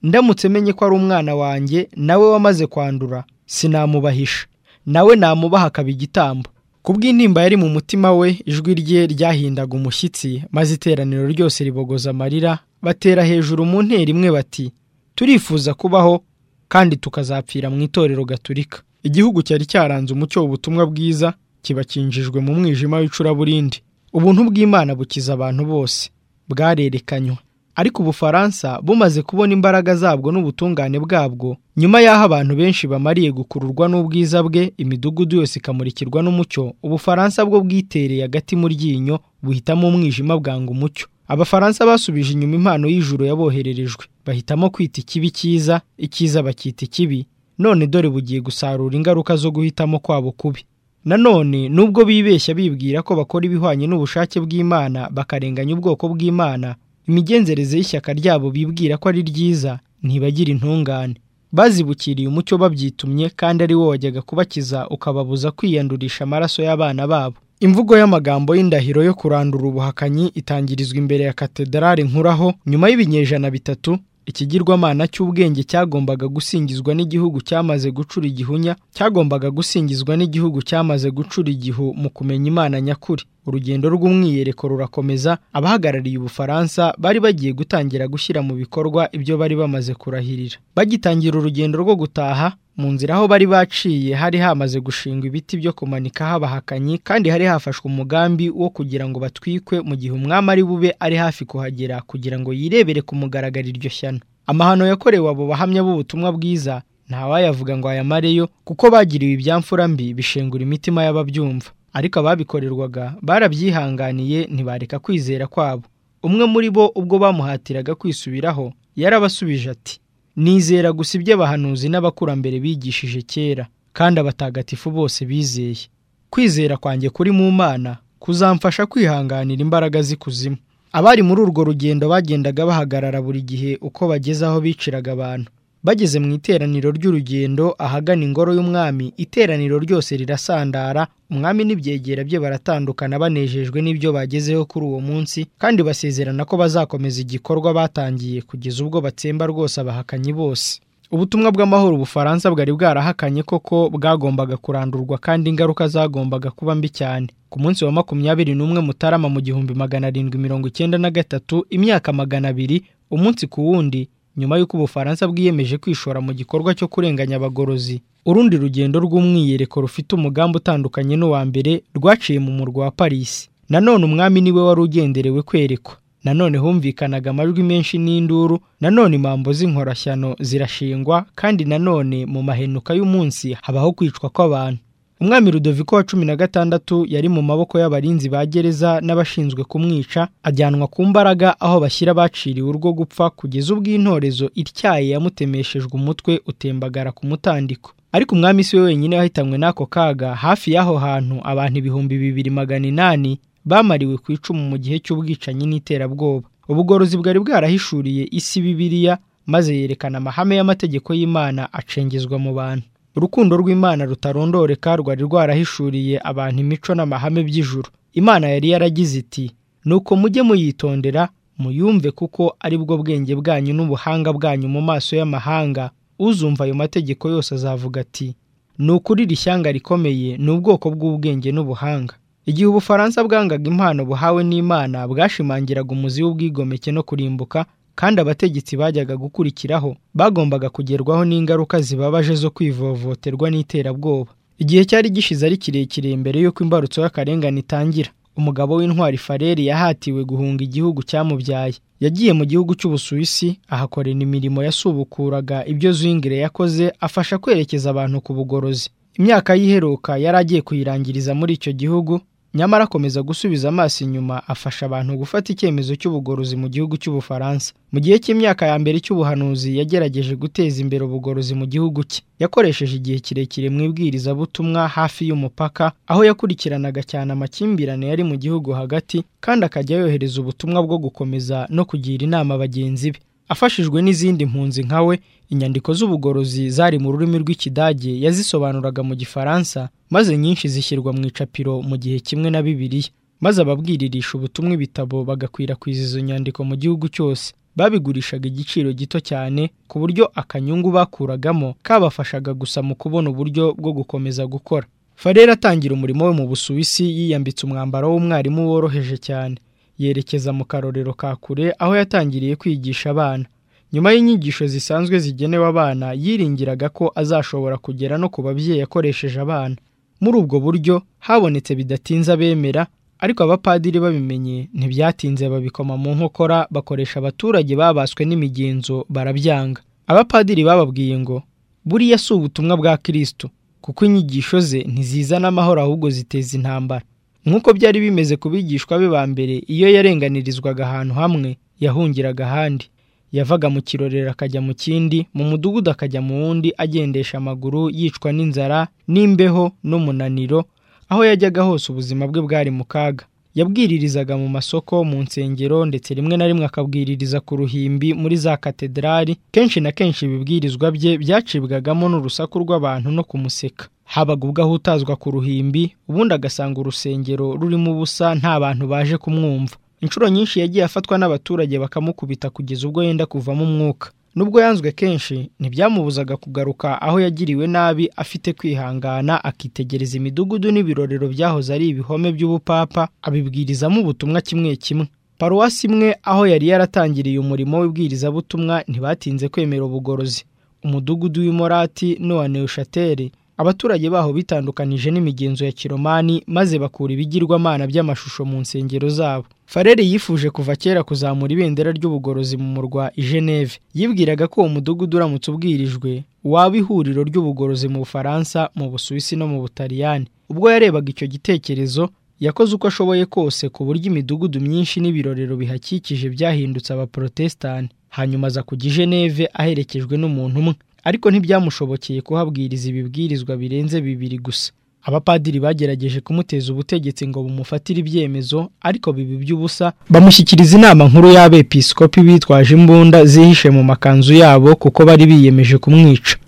ndamutse menye ko ari umwana wanjye nawe wamaze kwandura sinamubahisha nawe namubaha akaba igitambo ku bw'intimba yari mu mutima we ijwi rye ryahindaga umushyitsi maze iteraniro ryose ribogoza amarira batera hejuru mu ntera imwe bati turifuza kubaho kandi tukazapfira mu itorero gaturika igihugu cyari cyaranze umucyo w'ubutumwa bwiza kiba kinjijwe mu mwijima w'icuraburindi ubuntu bw'imana bukiza abantu bose bwarerekanywe ariko ubufaransa bumaze kubona imbaraga zabwo n'ubutungane bwabwo nyuma y'aho abantu benshi bamariye gukururwa n'ubwiza bwe imidugudu yose ikamurikirwa n'umucyo ubufaransa bwo bwitereye agati mu ryinyo buhitamo umwijima bwanga umucyo abafaransa basubije inyuma impano y'ijuru yabohererejwe bahitamo kwita ikibi cyiza icyiza bakita ikibi none dore bugiye gusarura ingaruka zo guhitamo kwabo kubi nanone nubwo bibeshya bibwira ko bakora ibihwanye n'ubushake bw'imana bakarenganya ubwoko bw'imana imigenzereze y'ishyaka ryabo bibwira ko ari ryiza ntibagira intungane bazibukiriye umucyo babyitumye kandi ari wo wajyaga kubakiza ukababuza kwiyandurisha amaraso y'abana babo imvugo y'amagambo y'indahiro yo kurandura ubuhakanyi itangirizwa imbere ya katedarari nkuraho nyuma y'ibinyejana bitatu ikigirwamana cy'ubwenge cyagombaga gusingizwa n'igihugu cyamaze gucura igihunya cyagombaga gusingizwa n'igihugu cyamaze gucura igihu mu kumenya imana nyakuri urugendo rw'umwiyereko rurakomeza abahagarariye ubufaransa bari bagiye gutangira gushyira mu bikorwa ibyo bari bamaze kurahirira bagitangira urugendo rwo gutaha mu nzira aho bari baciye hari hamaze gushinga ibiti byo kumanikaho abahakanyi kandi hari hafashwe umugambi wo kugira ngo batwikwe mu gihe umwami ari bube ari hafi kuhagera kugira ngo yirebere ku mugaragaro iryo shyano amahano yakorewe abo bahamya b'ubutumwa bwiza ntawayavuga ngo ayamareyo kuko bagiriwe ibyamfura mbi bishengura imitima y'ababyumva ariko ababikorerwaga barabyihanganiye ntibareka kwizera kwabo umwe muri bo ubwo bamuhatiraga kwisubiraho yarabasubije ati nizera gusa ibyo abahanuzi n'abakurambere bigishije kera kandi abatagatifu bose bizeye kwizera kwanjye kuri mu mana kuzamfasha kwihanganira imbaraga z'ikuzimu abari muri urwo rugendo bagendaga bahagarara buri gihe uko bageze aho biciraga abantu bageze mu iteraniro ry'urugendo ahagana ingoro y'umwami iteraniro ryose rirasandara umwami n'ibyegera bye baratandukana banejejwe n'ibyo bagezeho kuri uwo munsi kandi basezerana ko bazakomeza igikorwa batangiye kugeza ubwo batsemba rwose abahakanyi bose ubutumwa bw'amahoro ubufaransa bwari bwarahakanye koko bwagombaga kurandurwa kandi ingaruka zagombaga kuba mbi cyane ku munsi wa makumyabiri n'umwe mutarama mu gihumbi magana arindwi mirongo icyenda na gatatu imyaka magana abiri umunsi ku wundi nyuma y'uko ubufaransa bwiyemeje kwishora mu gikorwa cyo kurenganya abagorozi urundi rugendo rw'umwiyereko rufite umugambi utandukanye n'uwa mbere rwaciye mu murwa wa paris nanone umwami niwe wari ugenderewe kwerekwa nanone humvikanaga amajwi menshi n'induru nanone impambo z'inkorashyano zirashingwa kandi nanone mu mahenuka y'umunsi habaho kwicwa kw'abantu umwami rudoviko wa cumi na gatandatu yari mu maboko y'abarinzi ba gereza n'abashinzwe kumwica ajyanwa ku mbaraga aho bashyira abaciriwe urwo gupfa kugeza ubwo intorezo ityaye yamutemeshejwe umutwe utembagara ku mutandiko ariko umwami si we wenyine wahitanywe n'ako kaga hafi y'aho hantu abantu ibihumbi bibiri magana inani bamariwe ku icumu mu gihe cy'ubwicanyi n'iterabwoba ubugorozi bwari bwarahishuriye isi bibiliya maze yerekana amahame y'amategeko y'imana acengezwa mu bantu urukundo rw'imana rutarondoreka rwari rwarahishuriye abantu imico n'amahame by'ijuru imana yari yaragize iti nuko mujye muyitondera muyumve kuko ari bwo bwenge bwanyu n'ubuhanga bwanyu mu maso y'amahanga uzumva ayo mategeko yose azavuga ati ni ukurira ishyanga rikomeye ni ubwoko bw'ubwenge n'ubuhanga igihe ubufaransa bwangaga impano buhawe n'imana bwashimangiraga umuzi w'ubwigomeke no kurimbuka kandi abategetsi bajyaga gukurikiraho bagombaga kugerwaho n'ingaruka zibabaje zo kwivovoterwa n'iterabwoba igihe cyari gishize ari kirekire mbere y'uko imbarutso y'akarengane itangira umugabo w'intwari fareri yahatiwe guhunga igihugu cyamubyaye yagiye mu gihugu cy'ubusuwisi ahakorera imirimo yasubukuraga ibyo zwingire yakoze afasha kwerekeza abantu ku bugorozi imyaka y'iheruka yari agiye kuyirangiriza muri icyo gihugu nyamara akomeza gusubiza amaso inyuma afasha abantu gufata icyemezo cy'ubugorozi mu gihugu cy'ubufaransa mu gihe cy'imyaka ya mbere cy'ubuhanuzi yagerageje guteza imbere ubugorozi mu gihugu cye yakoresheje igihe kirekire mu ibwirizabutumwa hafi y'umupaka aho yakurikiranaga cyane amakimbirane yari mu gihugu hagati kandi akajya yohereza ubutumwa bwo gukomeza no kugira inama bagenzi be afashijwe n'izindi mpunzi nka we inyandiko z'ubugorozi zari mu rurimi rw'ikidage yazisobanuraga mu gifaransa maze nyinshi zishyirwa mu icapiro mu gihe kimwe na bibiliya maze ababwiririsha ubutumwa ibitabo bagakwirakwiza izo nyandiko mu gihugu cyose babigurishaga igiciro gito cyane ku buryo akanyungu bakuragamo kabafashaga gusa mu kubona uburyo bwo gukomeza gukora farera atangira umurimo we mu busuwisi yiyambitse umwambaro w'umwarimu woroheje cyane yerekeza mu karorero ka kure aho yatangiriye kwigisha abana nyuma y'inyigisho zisanzwe zigenewe abana yiringiraga ko azashobora kugera no ku babyeyi yakoresheje abana muri ubwo buryo habonetse bidatinze abemera ariko abapadiri babimenye ntibyatinze babikoma mu nkokora bakoresha abaturage babaswe n'imigenzo barabyanga abapadiri bababwiye ngo buriya si ubutumwa bwa kirisitu kuko inyigisho ze ntizizana amahoro ahubwo ziteza intambara nk'uko byari bimeze ku bigishwa be ba mbere iyo yarenganirizwaga ahantu hamwe yahungiraga ahandi yavaga mu kirorero akajya mu kindi mu mudugudu akajya mu wundi agendesha amaguru yicwa n'inzara n'imbeho n'umunaniro aho yajyaga hose ubuzima bwe bwari mu kaga yabwiririzaga mu masoko mu nsengero ndetse rimwe na rimwe akabwiririza ku ruhimbi muri za katedrali kenshi na kenshi ibibwirizwa bye byacibwagamo n'urusaku rw'abantu no kumuseka habaga ubwo ahutazwa ku ruhimbi ubundi agasanga urusengero rurimo ubusa nta bantu baje kumwumva inshuro nyinshi yagiye afatwa n'abaturage bakamukubita kugeza ubwo yenda kuvamo umwuka nubwo yanzwe kenshi ntibyamubuzaga kugaruka aho yagiriwe nabi afite kwihangana akitegereza imidugudu n'ibirorero byahoze ari ibihome by'ubupapa abibwirizamo ubutumwa kimwe kimwe paruwasi imwe aho yari yaratangiriye umurimo w'ibwirizabutumwa ntibatinze kwemera ubugorozi umudugudu w'imorati n'uwa neushateri abaturage baho bitandukanije n'imigenzo ya kiromani maze bakura ibigirwamana by'amashusho mu nsengero zabo fareri yifuje kuva kera kuzamura ibendera ry'ubugorozi mu murwa i geneve yibwiraga ko uwo mudugudu uramutse ubwirijwe waba ihuriro ry'ubugorozi mu bufaransa mu busuwisi no mu butaliyani ubwo yarebaga icyo gitekerezo yakoze uko ashoboye kose ku buryo imidugudu myinshi n'ibirorero bihakikije byahindutse abaporotesitanti hanyuma aza kujya i geneve aherekejwe n'umuntu umwe ariko ntibyamushobokeye kuhabwiriza ibibwirizwa birenze bibiri gusa abapadiri bagerageje kumuteza ubutegetsi ngo bumufatire ibyemezo ariko bibi by'ubusa bamushyikiriza inama nkuru y'abepiskopi bitwaje imbunda zihishe mu makanzu yabo kuko bari biyemeje kumwica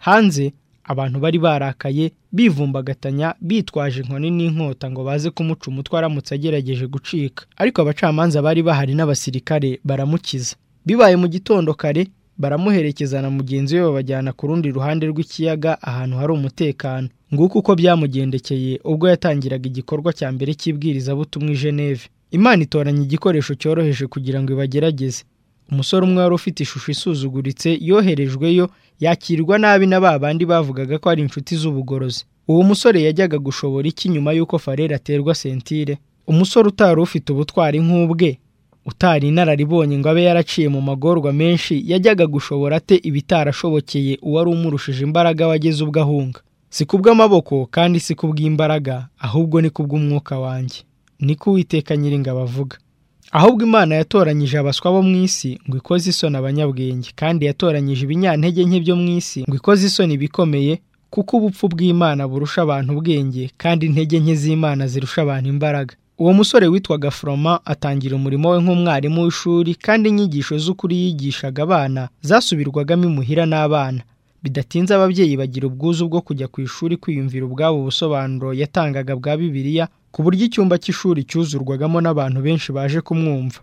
hanze abantu bari barakaye bivumbagatanya bitwaje inkoni n'inkota ngo baze kumuca umutwe aramutse agerageje gucika ariko abacamanza bari bahari n'abasirikare baramukiza bibaye mu gitondo kare baramuherekeza na mugenzi we babajyana ku rundi ruhande rw'ikiyaga ahantu hari umutekano nguko uko byamugendekeye ubwo yatangiraga igikorwa cya mbere cy'ibwirizabutumwa i Geneve imana itoranya igikoresho cyoroheje kugira ngo ibagerageze umusore umwe wari ufite ishusho isuzuguritse yoherejweyo yakirwa nabi na ba bandi bavugaga ko ari inshuti z'ubugorozi uwo musore yajyaga gushobora iki nyuma y'uko farera aterwa sentire umusore utari ufite ubutwari nk'ubwe utari inararibonye ngo abe yaraciye mu magorwa menshi yajyaga gushobora ate ibitarashobokeye uwari umurushije imbaraga wageze ubwo ahunga si kubw'amaboko kandi si kubw'imbaraga ahubwo ni kubw'umwuka wanjye niko uwiteka nyiringabo avuga ahubwo imana yatoranyije abaswa bo mu isi ngo ikoze isoni abanyabwenge kandi yatoranyije ibinyantege nke byo mu isi ngo ikoze isoni ibikomeye kuko ubupfu bw'imana burusha abantu ubwenge kandi intege nke z'imana zirusha abantu imbaraga uwo musore witwaga foroma atangira umurimo we nk'umwarimu w'ishuri kandi inyigisho z'ukuri yigishaga abana zasubirwagamo imuhira n'abana bidatinze ababyeyi bagira ubwuzu bwo kujya ku ishuri kwiyumvira ubwabo ubusobanuro yatangaga bwa bibiliya ku buryo icyumba cy'ishuri cyuzurwagamo n'abantu benshi baje kumwumva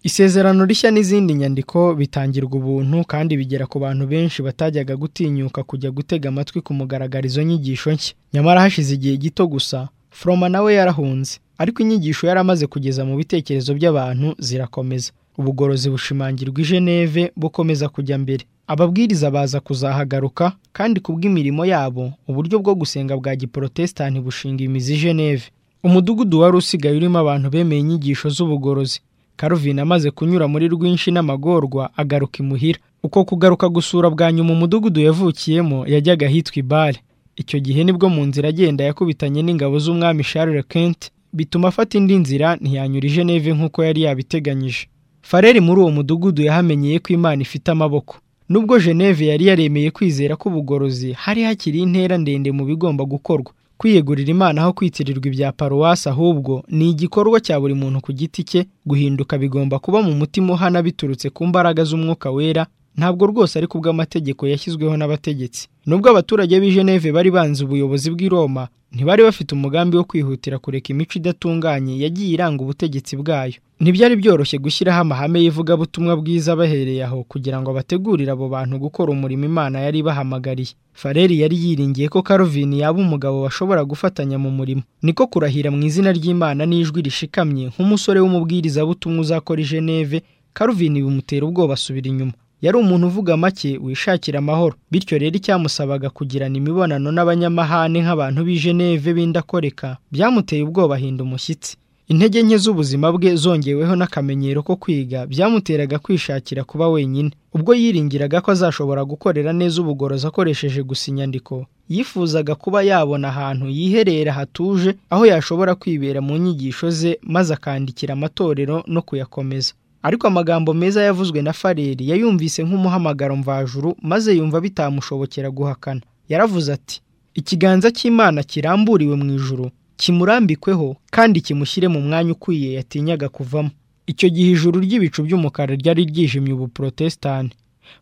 isezerano rishya n'izindi nyandiko bitangirwa ubuntu kandi bigera ku bantu benshi batajyaga gutinyuka kujya gutega amatwi ku mugaragaro izo nyigisho nshya nyamara hashize igihe gito gusa foroma nawe yarahunze ariko inyigisho yari amaze kugeza mu bitekerezo by'abantu zirakomeza ubugorozi bushimangirwa i Geneve bukomeza kujya mbere ababwiriza baza kuzahagaruka kandi kubw'imirimo yabo uburyo bwo gusenga bwa giporotesitanti bushinga imizi i Geneve umudugudu wari usigaye urimo abantu bemeye inyigisho z'ubugorozi Calvin amaze kunyura muri rwinshi n'amagorwa agaruka imuhira uko kugaruka gusura bwa nyuma umudugudu yavukiyemo yajyaga ahitwa ibare icyo gihe nibwo mu nzira agenda yakubitanye n'ingabo z'umwami Charles Kent bituma afata indi nzira ntiyanyura i Geneve nk'uko yari yabiteganyije fareri muri uwo mudugudu yahamenyeye ko imana ifite amaboko nubwo Geneve yari yaremeye kwizera k'ubugorozi hari hakiri intera ndende mu bigomba gukorwa kwiyegurira imana aho kwitirirwa ibya paruwasi ahubwo ni igikorwa cya buri muntu ku giti cye guhinduka bigomba kuba mu mutima uhana biturutse ku mbaraga z'umwuka wera ntabwo rwose ari kubw'amategeko yashyizweho n'abategetsi nubwo abaturage b'i Geneve bari banze ubuyobozi bw'i Roma ntibari bafite umugambi wo kwihutira kureka imico idatunganye yagiye iranga ubutegetsi bwayo ntibyari byoroshye gushyiraho amahame y'ivugabutumwa bwiza bahereye aho kugira ngo bategurire abo bantu gukora umurimo imana yari bahamagariye fareri yari yiringiye ko Calvin yaba umugabo bashobora gufatanya mu murimo niko kurahira mu izina ry'imana n'ijwi rishikamye nk'umusore w'umubwirizabutumwa uzakora i Geneve Calvin bimutera ubwoba asubira inyuma yari umuntu uvuga make wishakira amahoro bityo rero icyamusabaga kugirana imibonano n'abanyamahane nk'abantu b'i Geneve b'indakoreka byamuteye ubwoba ahinda umushyitsi intege nke z'ubuzima bwe zongeweho n'akamenyero ko kwiga byamuteraga kwishakira kuba wenyine ubwo yiringiraga ko azashobora gukorera neza ubugorozi akoresheje gusa inyandiko yifuzaga kuba yabona ahantu yiherera hatuje aho yashobora kwibera mu nyigisho ze maze akandikira amatorero no kuyakomeza ariko amagambo meza yavuzwe na fareri yayumvise nk'umuhamagaro mvajuru maze yumva bitamushobokera guhakana yaravuze ati ikiganza cy'imana kiramburiwe mu ijuru kimurambikweho kandi kimushyire mu mwanya ukwiye yatinyaga kuvamo icyo gihe ijuru ry'ibicu by'umukara ryari ryijimye ubuprotesitani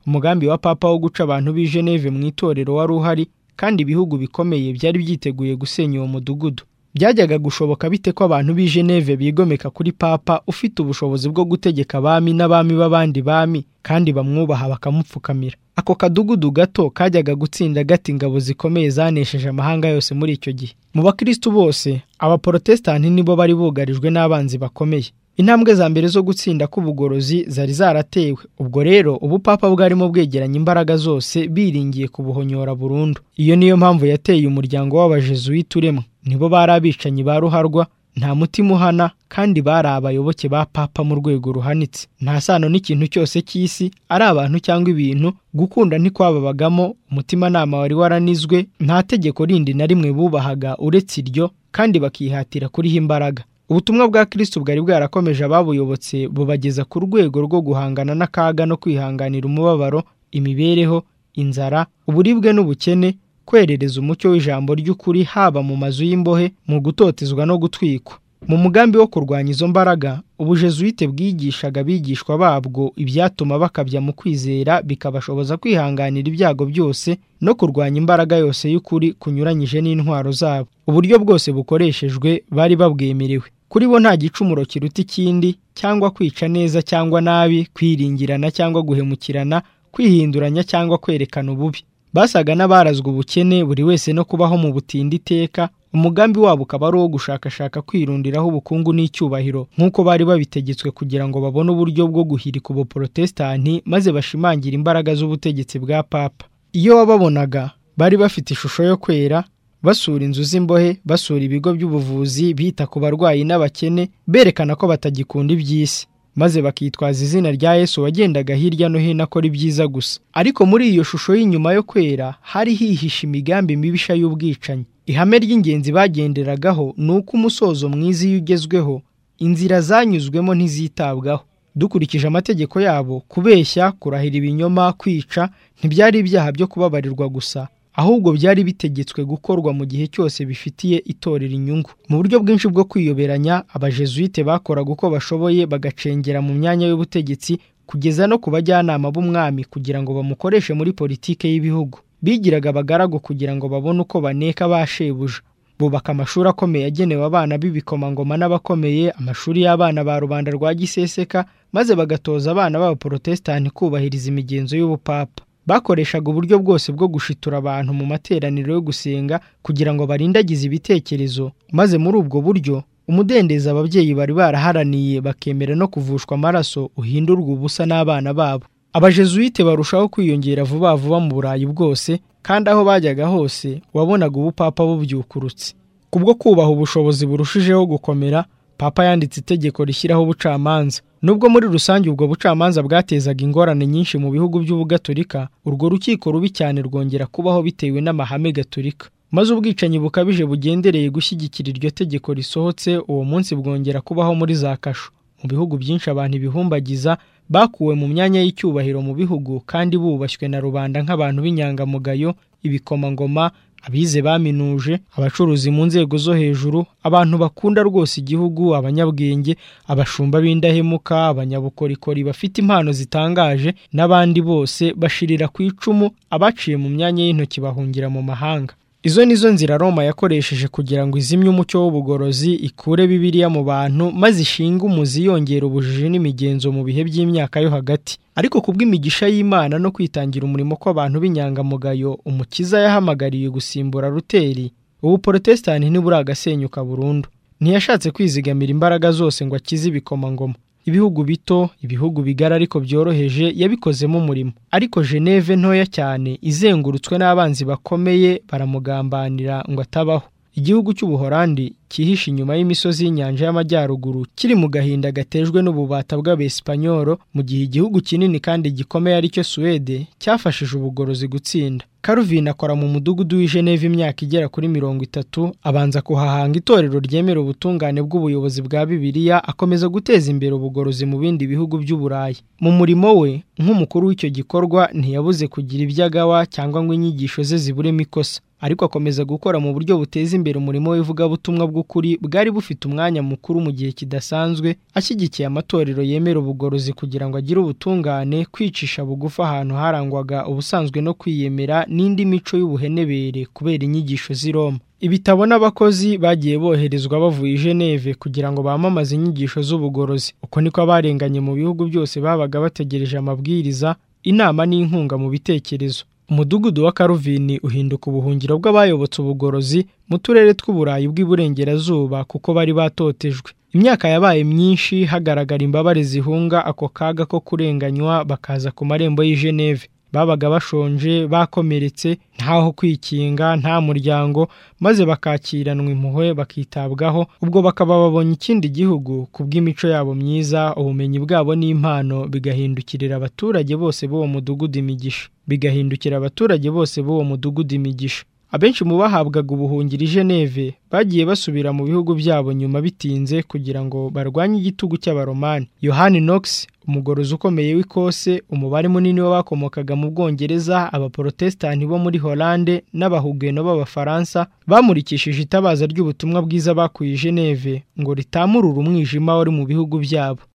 umugambi wa papa wo guca abantu b'i Geneve mu itorero wari uhari kandi ibihugu bikomeye byari byiteguye gusenya uwo mudugudu byajyaga gushoboka bite ko abantu b'i Geneve bigomeka kuri papa ufite ubushobozi bwo gutegeka abami n'abami b'abandi bami kandi bamwubaha bakamupfukamira ako kadugudu gato kajyaga gutsinda gata ingabo zikomeye zanesheje amahanga yose muri icyo gihe mu bakristo bose abaporotesitanti nibo bari bugarijwe n'abanzi bakomeye intambwe za mbere zo gutsinda k'ubugorozi zari zaratewe ubwo rero ubupapa bwarimo bwegeranya imbaraga zose biringiye kubuhonyora burundu iyo niyo mpamvu yateye umuryango w'abajezuwiti uremwe nibo bari abicanyi ba ruharwa nta mutima uhana kandi bari abayoboke ba papa mu rwego ruhanitse nta sano n'ikintu cyose cy'isi ari abantu cyangwa ibintu gukunda ntikwababagamo umutimanama wari waranizwe nta tegeko rindi na rimwe bubahaga uretse iryo kandi bakihatira kuriho imbaraga ubutumwa bwa kirisitu bwari bwarakomeje ababuyobotse bubageza ku rwego rwo guhangana n'akaga no kwihanganira umubabaro imibereho inzara uburibwe n'ubukene kwerereza umucyo w'ijambo ry'ukuri haba mu mazu y'imbohe mu gutotezwa no gutwikwa mu mugambi wo kurwanya izo mbaraga ubujesuite bwigishaga abigishwa babwo ibyatuma bakabya mu kwizera bikabashoboza kwihanganira ibyago byose no kurwanya imbaraga yose y'ukuri kunyuranyije n'intwaro zabo uburyo bwose bukoreshejwe bari babwemerewe kuri bo nta gicumuro kiruta ikindi cyangwa kwica neza cyangwa nabi kwiringirana cyangwa guhemukirana kwihinduranya cyangwa kwerekana ububi basaga n'abarazwe ubukene buri wese no kubaho mu butindi iteka umugambi wabo ukaba ari uwo gushakashaka kwirundiraho ubukungu n'icyubahiro nk'uko bari babitegetswe kugira ngo babone uburyo bwo guhirika ubuporotesitanti maze bashimangire imbaraga z'ubutegetsi bwa papa iyo wababonaga bari bafite ishusho yo kwera basura inzu z'imbohe basura ibigo by'ubuvuzi bita ku barwayi n'abakene berekana ko batagikunda iby'isi maze bakitwaza izina rya Yesu wagendaga hirya no hino akora ibyiza gusa ariko muri iyo shusho y'inyuma yo kwera hari hihishe imigambi mibisha y'ubwicanyi ihame ry'ingenzi bagenderagaho ni uko umusozo mwiza iyo ugezweho inzira zanyuzwemo ntizitabwaho dukurikije amategeko yabo kubeshya kurahira ibinyoma kwica ntibyari ibyaha byo kubabarirwa gusa ahubwo byari bitegetswe gukorwa mu gihe cyose bifitiye itorero inyungu mu buryo bwinshi bwo kwiyoberanya abajesuite bakoraga uko bashoboye bagacengera mu myanya y'ubutegetsi kugeza no ku bajyanama b'umwami kugira ngo bamukoreshe muri politike y'ibihugu bigiraga abagaragu kugira ngo babone uko baneka ba shebuja bubaka amashuri akomeye agenewe abana b'ibikomangoma n'abakomeye amashuri y'abana ba rubanda rwa giseseka maze bagatoza abana b'abaporotesitanti kubahiriza imigenzo y'ubupapa bakoreshaga uburyo bwose bwo gushitura abantu mu materaniro yo gusenga kugira ngo barindagize ibitekerezo maze muri ubwo buryo umudendezo ababyeyi bari baraharaniye bakemera no kuvushwa amaraso uhindurwa ubusa n'abana babo abajesuite barushaho kwiyongera vuba vuba mu burayi bwose kandi aho bajyaga hose wabonaga ubupapa bubyukurutse kubwo kubaha ubushobozi burushijeho gukomera papa yanditse itegeko rishyiraho ubucamanza nubwo muri rusange ubwo bucamanza bwatezaga ingorane nyinshi mu bihugu by'ubugaturika urwo rukiko rubi cyane rwongera kubaho bitewe n'amahame gaturika maze ubwicanyi bukabije bugendereye gushyigikira iryo tegeko risohotse uwo munsi bwongera kubaho muri za kasho mu bihugu byinshi abantu ibihumbagiza bakuwe mu myanya y'icyubahiro mu bihugu kandi bubashywe na rubanda nk'abantu b'inyangamugayo ibikomangoma abize baminuje abacuruzi mu nzego zo hejuru abantu bakunda rwose igihugu abanyabwenge abashumba b'indahemuka abanyabukorikori bafite impano zitangaje n'abandi bose bashirira ku icumu abaciye mu myanya y'intoki bahungira mu mahanga izo ni zo nzira roma yakoresheje kugira ngo izimye umucyo w'ubugorozi ikure bibiliya mu bantu maze ishinge umuzi yongera ubujiji n'imigenzo mu bihe by'imyaka yo hagati ariko kubw'imigisha y'imana no kwitangira umurimo kw'abantu b'inyangamugayo umukiza yahamagariye gusimbura ruteri ubu porotesitanti ntiburi agasenyuka burundu ntiyashatse kwizigamira imbaraga zose ngo akize ibikomangoma ibihugu bito ibihugu bigara ariko byoroheje yabikozemo umurimo ariko geneve ntoya cyane izengurutswe n'abanzi bakomeye baramugambanira ngo atabaho igihugu cy'ubuhorandi cyihishe inyuma y'imisozi y'inyanja y'amajyaruguru kiri mu gahinda gatejwe n'ububata bw'abesipanyoro mu gihe igihugu kinini kandi gikomeye aricyo suwede cyafashije ubugorozi gutsinda karuvin akora mu mudugudu w'i geneve imyaka igera kuri mirongo itatu abanza kuhahanga itorero ryemera ubutungane bw'ubuyobozi bwa bibiliya akomeza guteza imbere ubugorozi mu bindi bihugu by'uburayi mu murimo we nk'umukuru w'icyo gikorwa ntiyabuze kugira ibyo agawa cyangwa ngo inyigisho ze ziburemo ikosa ariko akomeza gukora mu buryo buteza imbere umurimo w'ivugabutumwa bw'ukuri bwari bufite umwanya mukuru mu gihe kidasanzwe ashyigikiye amatorero yemera ubugorozi kugira ngo agire ubutungane kwicisha bugufi ahantu harangwaga ubusanzwe no kwiyemera n'indi mico y'ubuhenebere kubera inyigisho z'i Roma ibitabo n'abakozi bagiye boherezwa bavuye i Geneve kugira ngo bamamaze inyigisho z'ubugorozi uko niko abarenganye mu bihugu byose babaga bategereje amabwiriza inama n'inkunga mu bitekerezo umudugudu wa karuvini uhinduka ubuhungiro bw'abayobotse ubugorozi mu turere tw'uburayi bw'iburengerazuba kuko bari batotejwe imyaka yabaye myinshi hagaragara imbabare zihunga ako kaga ko kurenganywa bakaza ku marembo y'i Geneve babaga bashonje bakomeretse ntaho kwikinga nta muryango maze bakakiranwa impuhwe bakitabwaho ubwo bakaba babonye ikindi gihugu ku bw'imico yabo myiza ubumenyi bwabo n'impano bigahindukirira abaturage bose b'uwo mudugudu imigisha bigahindukira abaturage bose b'uwo mudugudu imigisha abenshi mu bahabwaga ubuhungiro i geneve bagiye basubira mu bihugu byabo nyuma bitinze kugira ngo barwanye igitugu cy'abaromani yohani nogisi umugorozi ukomeye w'ikose umubare munini w'abakomokaga mu bwongereza abaporotesitanti bo muri holande n'abahugeno b'abafaransa bamurikishije itabaza ry'ubutumwa bwiza bakuye i geneve ngo ritamurure umwijima wari mu bihugu byabo